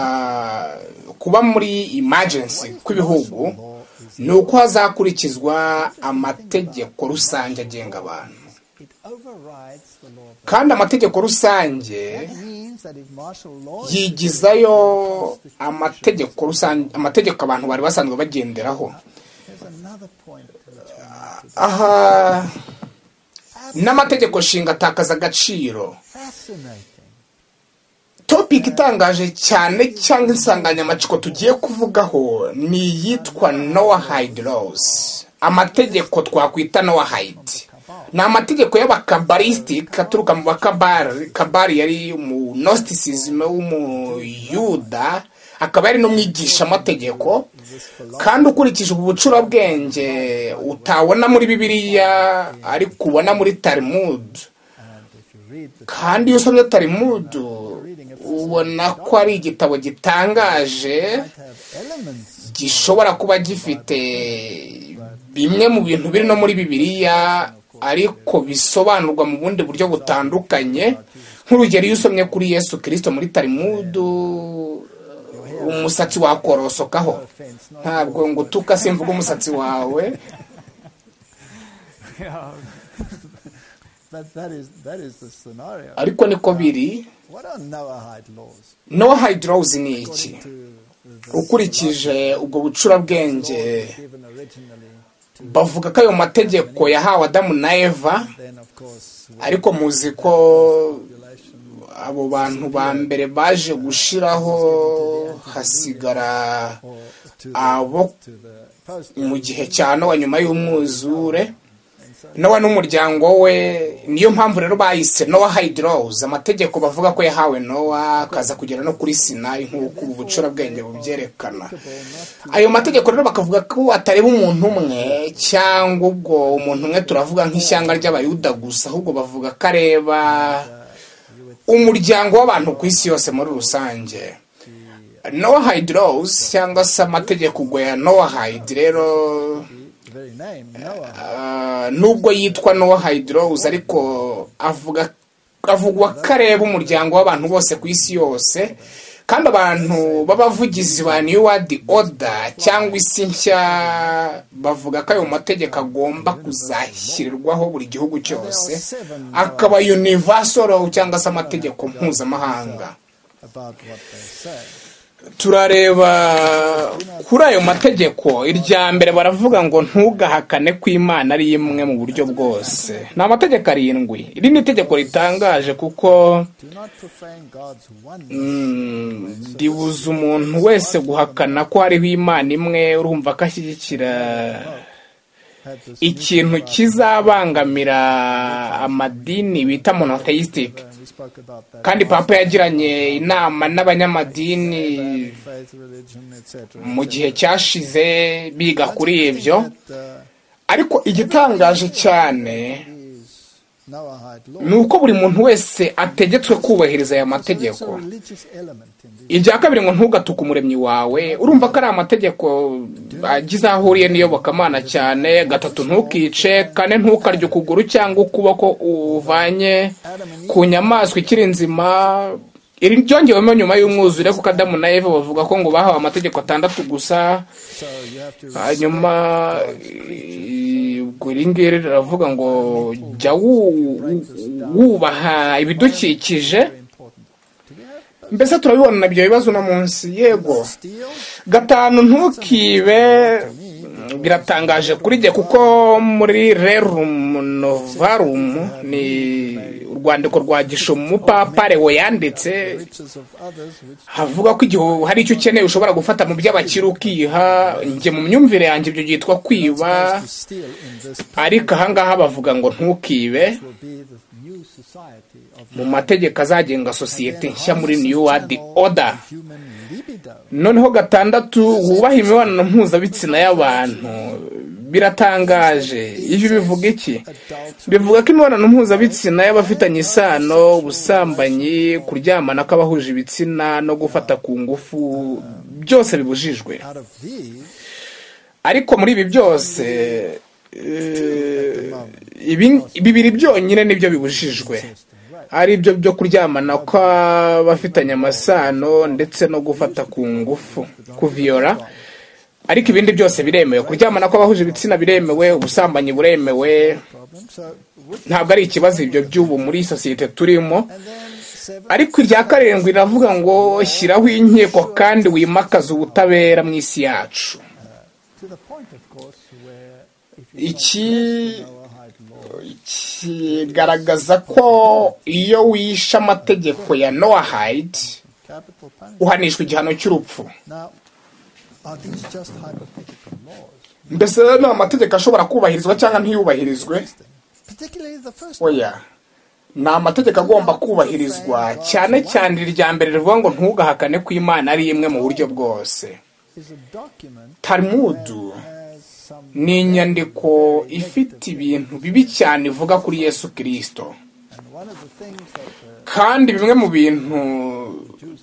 kuba muri emergency kw'ibihugu ni uko hazakurikizwa amategeko rusange agenga abantu It overrides the law of kandi amategeko rusange That means that if martial law is yigizayo amategeko rusange amategeko abantu bari basanzwe bagenderaho there's another point which we need to aha n'amategeko nshinga atakaza agaciro fascinating. topiki itangaje cyane cyangwa insanganyamatsiko tugiye kuvugaho ni iyitwa nowahide laws amategeko twakwita nowahide ni amategeko y'abakabalisiti aturuka mu bakabari kabari yari mu nostisizime w'umuyuda akaba yari n'umwigishamategeko kandi ukurikije ubu bucurabwenge utabona muri bibiliya ariko ubona muri talimudu And if you read the kandi iyo usomye talimudu ubona ko ari igitabo gitangaje might have elements gishobora kuba gifite bimwe mu bintu biri no muri bibiliya ariko bisobanurwa mu bundi buryo butandukanye nk'urugero iyo usomye kuri yesu kirisito muri talimudu umusatsi wakorosokaho offense, not ntabwo ngo utuka simvuga umusatsi wawe that that is that is the scenario. ariko niko biri What are Noahide laws? no hydrose ni iki To the ukurikije ubwo bucurabwenge given originally to bavuga ko ayo mategeko yahawe adamu na eva then of course ariko muzi ko population abo bantu ba mbere baje gushiraho hasigara or to the, abo to the post mu gihe cya nowa nyuma y'umwuzure and so nowa n'umuryango we niyo mpamvu rero bahise nowa hydrose amategeko bavuga ko yahawe nowa akaza kugera no kuri sinayi nk'uko ubu bucurabwenge bubyerekana ayo mategeko rero bakavuga ko atareba umuntu umwe cyangwa ubwo umuntu umwe turavuga nk'ishyanga ry'abayuda gusa ahubwo bavuga ko areba umuryango w'abantu ku isi yose muri rusange noahide laws cyangwa se amategeko ubwo ya noahide rero the very name Noah ah, nubwo yitwa noahide laws ariko avuga avugwa ko areba umuryango w'abantu bose ku isi yose kandi abantu b'abavugizi ba new world order cyangwa isi nshya bavuga ko ayo mategeko agomba kuzashyirirwaho buri gihugu cyose akaba universal law cyangwa se amategeko mpuzamahanga about what they say. turareba kuri ayo mategeko irya mbere baravuga ngo ntugahakane ko imana ari imwe mu buryo bwose ni amategeko arindwi iri ni itegeko ritangaje kuko Do not profane God's oneness. mm, ribuza umuntu wese guhakana ko hariho imana imwe urumva ko ashyigikira Had this ikintu kizabangamira amadini bita monotheistic and we spoke about that. kandi papa yagiranye inama n'abanyamadini faith, religion, etc. mu gihe cyashize biga kuri ibyo That, uh, ariko igitangaje cyane is Noahide law. ni uko buri muntu wese ategetswe kubahiriza aya So there's mategeko a religious element in this. irya kabiri ngo ntugatuke umuremyi wawe urumva ko ari amategeko agize aho ahuriye n'iyobokamana cyane gatatu ntukice kane ntukarye ukuguru cyangwa ukuboko uvanye ku nyamaswa ikiri nzima iri ryongewemo nyuma y'umwuzure kuko adamu na eva bavuga ko ngo bahawe amategeko atandatu gusa So you have to hanyuma i- ubwo iri ngiri riravuga ngo jya wu- wu- wubaha ibidukikije very important. Do we have mbese turabibona na ibyo bibazo uno munsi yego steel? gatanu ntukibe biratangaje kuri jye kuko muri rerum novarum ni urwandiko rwa gishumu umupapare wayanditse Riches of others which havuga ko igihe hari icyo ukeneye ushobora gufata mu by'abakire ukiha njye mu myumvire yanjye ibyo byitwa kwiba supposed to steal in this ariko ahangaha bavuga ngo ntukibe will be the new society of mu mategeko azagenga sosiyete nshya muri new world order human libido. noneho gatandatu wubaha imibonano mpuzabitsina y'abantu biratangaje ibi bivuga iki bivuga ko imibonano mpuzabitsina y'abafitanye isano ubusambanyi kuryamana kw'abahuje ibitsina no gufata ku ngufu byose bibujijwe Out of these, ariko muri ibi byose eh, ibi- bibiri byonyine nibyo bibujijwe ari byo byo kuryamana kw'abafitanye amasano ndetse no gufata ku ngufu kuviyora ariko ibindi byose biremewe kuryamana kw'abahuje ibitsina biremewe ubusambanyi buremewe problem. So would ntabwo ari ikibazo ibyo by'ubu muri sosiyete turimo and then seven ariko irya karindwi riravuga ngo shyiraho inkiko kandi wimakaze ubutabera mu isi yacu to the point, of course, where if you iki know our high law, kigaragaza ko iyo wishe amategeko ya noahide capital punishment. uhanishwa igihano cy'urupfu Now, are these just hypothetical laws? mbese ni amategeko ashobora kubahirizwa cyangwa ntiyubahirizwe Particularly the first one. oya ni amategeko agomba kubahirizwa cyane cyane irya mbere rivuga ngo ntugahakane ko imana ari imwe mu buryo bwose is a document tarimudu has some ni inyandiko ifite ibintu bibi cyane ivuga kuri yesu kirisito and one of the things that the kandi bimwe mu bintu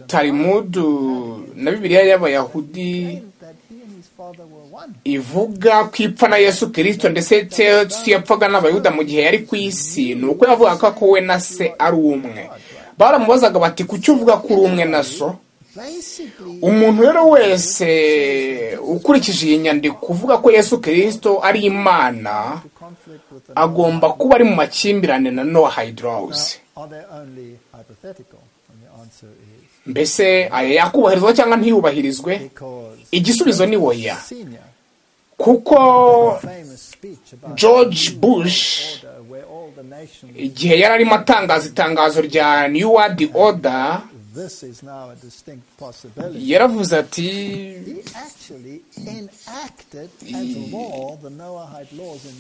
tarimudu na bibiliya y'abayahudi that he and his father were one. ivuga ku ipfa na yesu kirisito ndetse si yapfaga n'abayuda mu gihe yari ku isi ni uko yavugaga ko we na se ari umwe baramubazaga bati kuki uvuga ko uri umwe na so Basically umuntu rero wese ukurikije iyi nyandiko uvuga ko yesu kirisito ari imana conflict with the agomba kuba ari mu makimbirane na noah hydrows Now, are they only hypothetical? And the answer is mbese aya yakubahirizwa cyangwa ntiyubahirizwe because igisubizo ni oya senior kuko famous speech about george bush order where all the nations igihe yari arimo atangaza itangazo rya new world order this is now a distinct possibility. yaravuze ati He actually enacted as law the Noahide laws in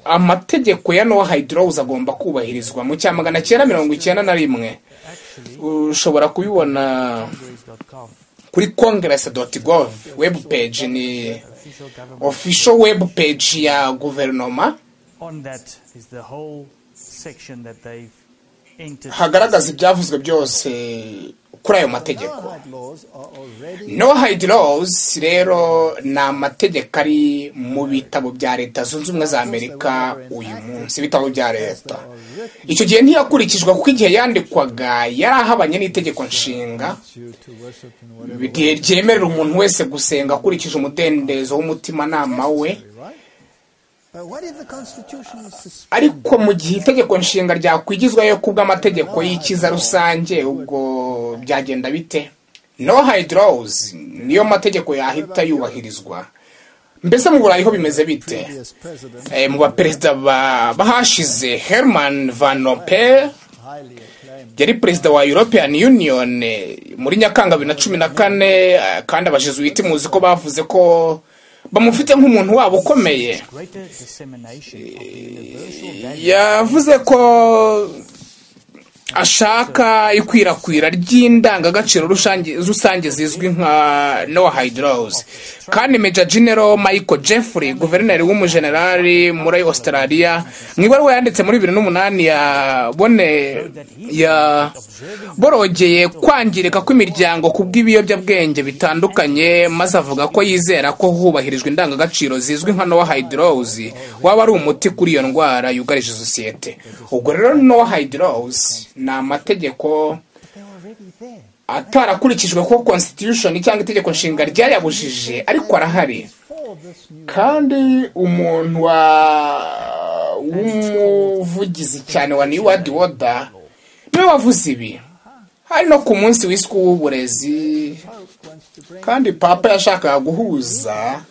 1991. amategeko ya nowa hydrows agomba kubahirizwa mu cya magana cyenda mirongo icyenda na rimwe Actually, ushobora kubibona Congress.com, kuri congress gov web page ni official government. official web page ya guverinoma On that is the whole section that they've entered. hagaragaza ibyavuzwe byose kuri ayo mategeko Noahide laws are already nowa hydrows rero ni amategeko ari mu bitabo bya leta zunze ubumwe za amerika uyu munsi ibitabo bya as they leta are written icyo gihe ntiyakurikizwa kuko igihe yandikwaga yari ahabanye n'itegeko nshinga to, to worship in whatever way, bigihe ryemerera umuntu wese gusenga akurikije umudendezo w'umutimanama we right? But what if the Constitution is suspended? ariko mu gihe itegeko nshinga ryakwigizwayo ku bw'amategeko y'ikiza rusange ubwo byagenda bite no hydros niyo mategeko yahita yubahirizwa mbese mu burayi ho bimeze bite Previous president, Eh, mu baperezida ba- bahashize herman van rompuy highly acclaimed, yari perezida wa european union eh, muri nyakanga bibiri na cumi na kane eh, kandi abajezuwiti muzi ko bavuze ko bamufite nk'umuntu wabo ukomeye Greater dissemination of the universal value yavuze ko ashaka ikwirakwira ry'indangagaciro rusange- rusange zizwi nka noah hydros kandi major general michael jeffrey guverineri w'umujenerali muri australia mu ibaruwa yanditse muri 2008 yabone ya borogeye kwangirika kw'imiryango ku bw'ibiyobyabwenge bitandukanye maze avuga ko yizera ko hubahirijwe indangagaciro zizwi nka noah hydros waba ari umuti kuri iyo ndwara yugarije sosiyete ubwo rero noah hydros ni amategeko they're already there. atarakurikijwe ko constitution cyangwa itegeko nshinga ryayabujije ariko arahari For this new kandi umuntu wa w'umuvugizi cyane wa new world order niwe wavuze ibi hari no ku munsi w'isuku w'uburezi Pope wants to bring kandi papa yashakaga guhuza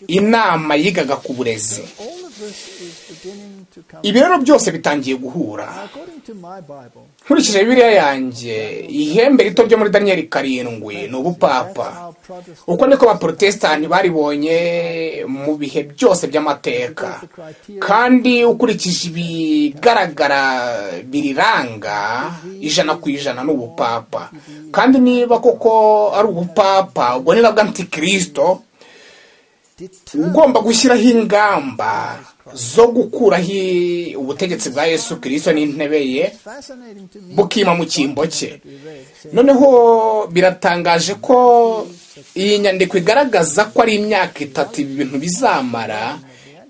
inama yigaga ku burezi all of this is beginning to come. ibi rero byose bitangiye guhura According to my Bible, nkurikije bibiliya yanjye ihembe rito ryo muri daniyeli karindwi ni that's ubupapa how Protestant uko niko abaporotesitanti baribonye mu bihe byose by'amateka kandi ukurikije ibigaragara biriranga ijana ku ijana ni ubupapa kandi niba koko ari ubupapa ubwo ni nabwo antikirisito determined ugomba gushyiraho ingamba zo gukuraho ubutegetsi bwa yesu kirisito n'intebe ye fascinating to me. bukima mu cyimbo cye that we read says noneho biratangaje ko iyi nyandiko igaragaza ko ari imyaka itatu ibi bintu bizamara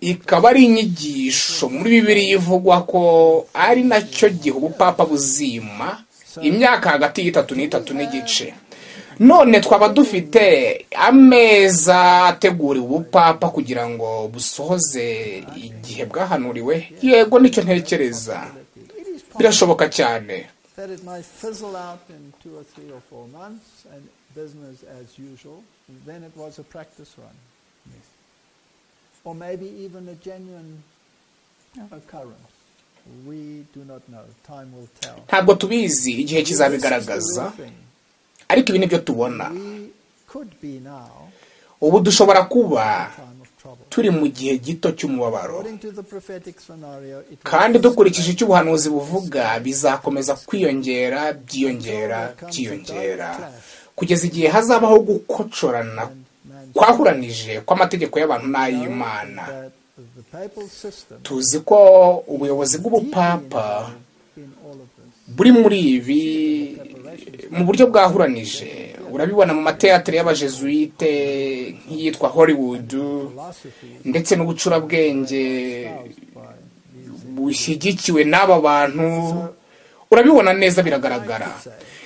ikaba ari inyigisho muri bibiri ivugwa ko ari nacyo gihe ubupapa buzima imyaka hagati y'itatu n'itatu n'igice none twaba dufite ameza ateguriwe ubupapa kugira ngo busohoze igihe bwahanuriwe yego nicyo ntekereza It is possible birashoboka cyane that it might fizzle out in two or three or four months and business as usual. Then it was a practice run. Or maybe even a genuine occurrence. We do not know. Time will tell. ntabwo tubizi igihe This is the kizabigaragaza real thing. ariko ibi ni byo tubona We could be now ubu dushobora kuba in time of trouble. turi mu gihe gito cy'umubabaro According to the prophetic scenario, it will kandi dukurikije icyo ubuhanuzi buvuga bizakomeza kwiyongera byiyongera byiyongera kugeza igihe hazabaho gukocorana and man- kwahuranije kw'amategeko y'abantu n'ay'imana that the papal system tuzi ko ubuyobozi bw'ubupapa in all of this. buri muri ibi mu buryo bwahuranije urabibona mu mateyatere y'abajezuite nk'iyitwa hollywood Philosophy is ndetse n'ubucurabwenge espoused by these bushyigikiwe n'aba bantu urabibona neza biragaragara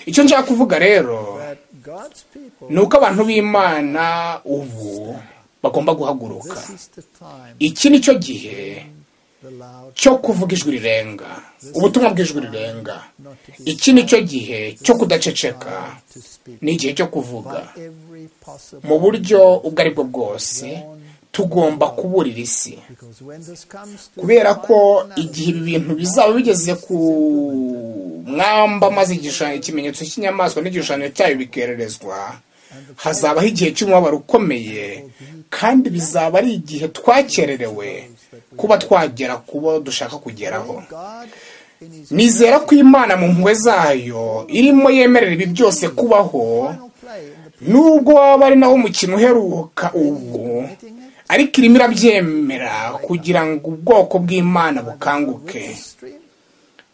icyo nshaka kuvuga rero that God's people ni uko abantu b'imana ubu bagomba guhaguruka this is the time iki ni cyo gihe the loud cyo kuvuga ijwi rirenga ubutumwa bw'ijwi rirenga not to be iki ni cyo gihe cyo kudaceceka allowed to speak ni igihe cyo kuvuga by every mu possible buryo ubwo ari bwo bwose tugomba kuburira isi because when this comes to kubera the ko final analysis, igihe ibi bintu bizaba bigeze ku mwamba maze igishushanyo ikimenyetso cy'inyamaswa n'igishushanyo cyayo bikererezwa hazabaho igihe cy'umubabaro ukomeye kandi bizaba ari igihe twakererewe kuba twagera ku bo dushaka kugeraho God in his nizera ko imana mu mpuhwe zayo irimo yemerera ibi byose kubaho final play in the nubwo waba ari nawo mukino uheruka ubu ariko irimo irabyemera kugira ngo ubwoko bw'imana bukanguke stream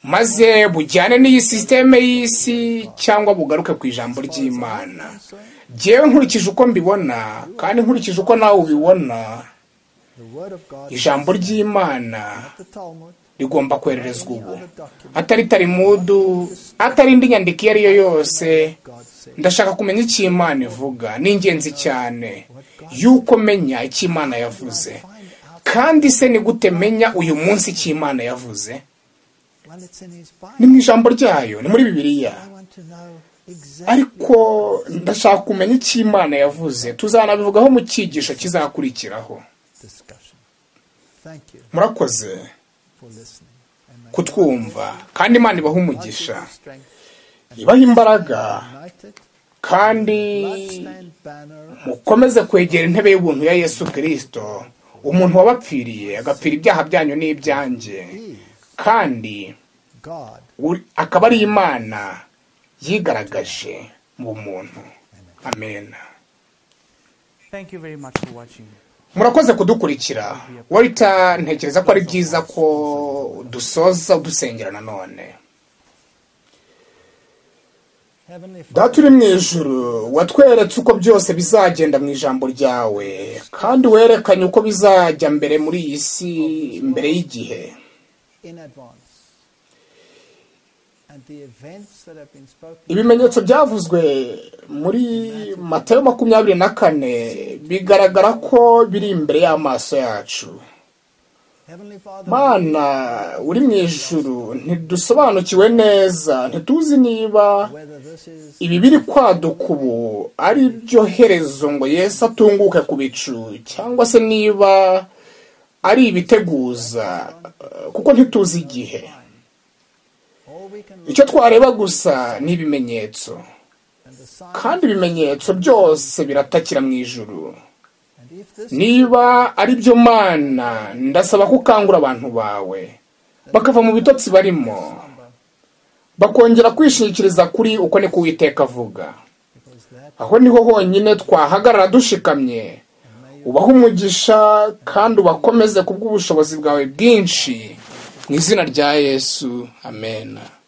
maze bujyane n'iyi sisiteme y'isi cyangwa bugaruke ku ijambo ry'imana Jyewe nkurikije uko mbibona kandi nkurikije uko nawe ubibona the word of God ijambo ry'imana the Talmud rigomba kohererezwa ubu atari tarimudu atari indi nyandiko iyo ari yo yose God said ndashaka kumenya icyo imana ivuga ni ingenzi cyane y'uko menya icyo imana yavuze find out kandi se ni gute menya uyu munsi icyo imana yavuze when it's in his ni Bible mu ijambo ryayo ni muri bibiliya I want to know exactly ariko ndashaka kumenya icyo imana yavuze tuzanabivugaho mu cyigisho kizakurikiraho discussion thank you murakoze for listening and may kutwumva kandi imana ibaha God give umugisha you strength ibaha imbaraga united kandi bloodstained banner mukomeze kwegera intebe y'ubuntu ya yesu kirisito umuntu wabapfiriye agapfira ibyaha byanyu n'ibyanjye is kandi God uri- akaba ari imana yigaragaje mu muntu amena Thank you very much for watching. murakoze kudukurikira warita ntekereza ko ari byiza ko dusoza udusengera nanone heavenly Father data uri mu ijoro watweretse uko byose bizagenda mu ijambo ryawe kandi werekanye uko bizajya mbere muri iyi si mbere y'igihe in advance. And the events that have been spoken ibimenyetso byavuzwe muri matayo makumyabiri na kane bigaragara ko biri imbere y'amaso yacu Heavenly Father, mana uri mu ijoro ntidusobanukiwe neza ntituzi niba whether this is ibi biri kwaduka ubu ari byo herezo ngo yesu atunguke ku bicu cyangwa se niba ari ibiteguza eh, kuko ntituzi igihe all we can icyo twareba gusa ni ibimenyetso and the sign, kandi ibimenyetso byose biratakira mu ijuru and if this niba ari byo mana ndasaba ko ukangura abantu bawe bakava mu bitotsi barimo number, bakongera kwishingikiriza kuri uko niko uwiteka avuga because that aho niho honyine twahagarara dushikamye ubaha umugisha kandi ubakomeze ku bw'ubushobozi bwawe bwinshi mu izina rya yesu amena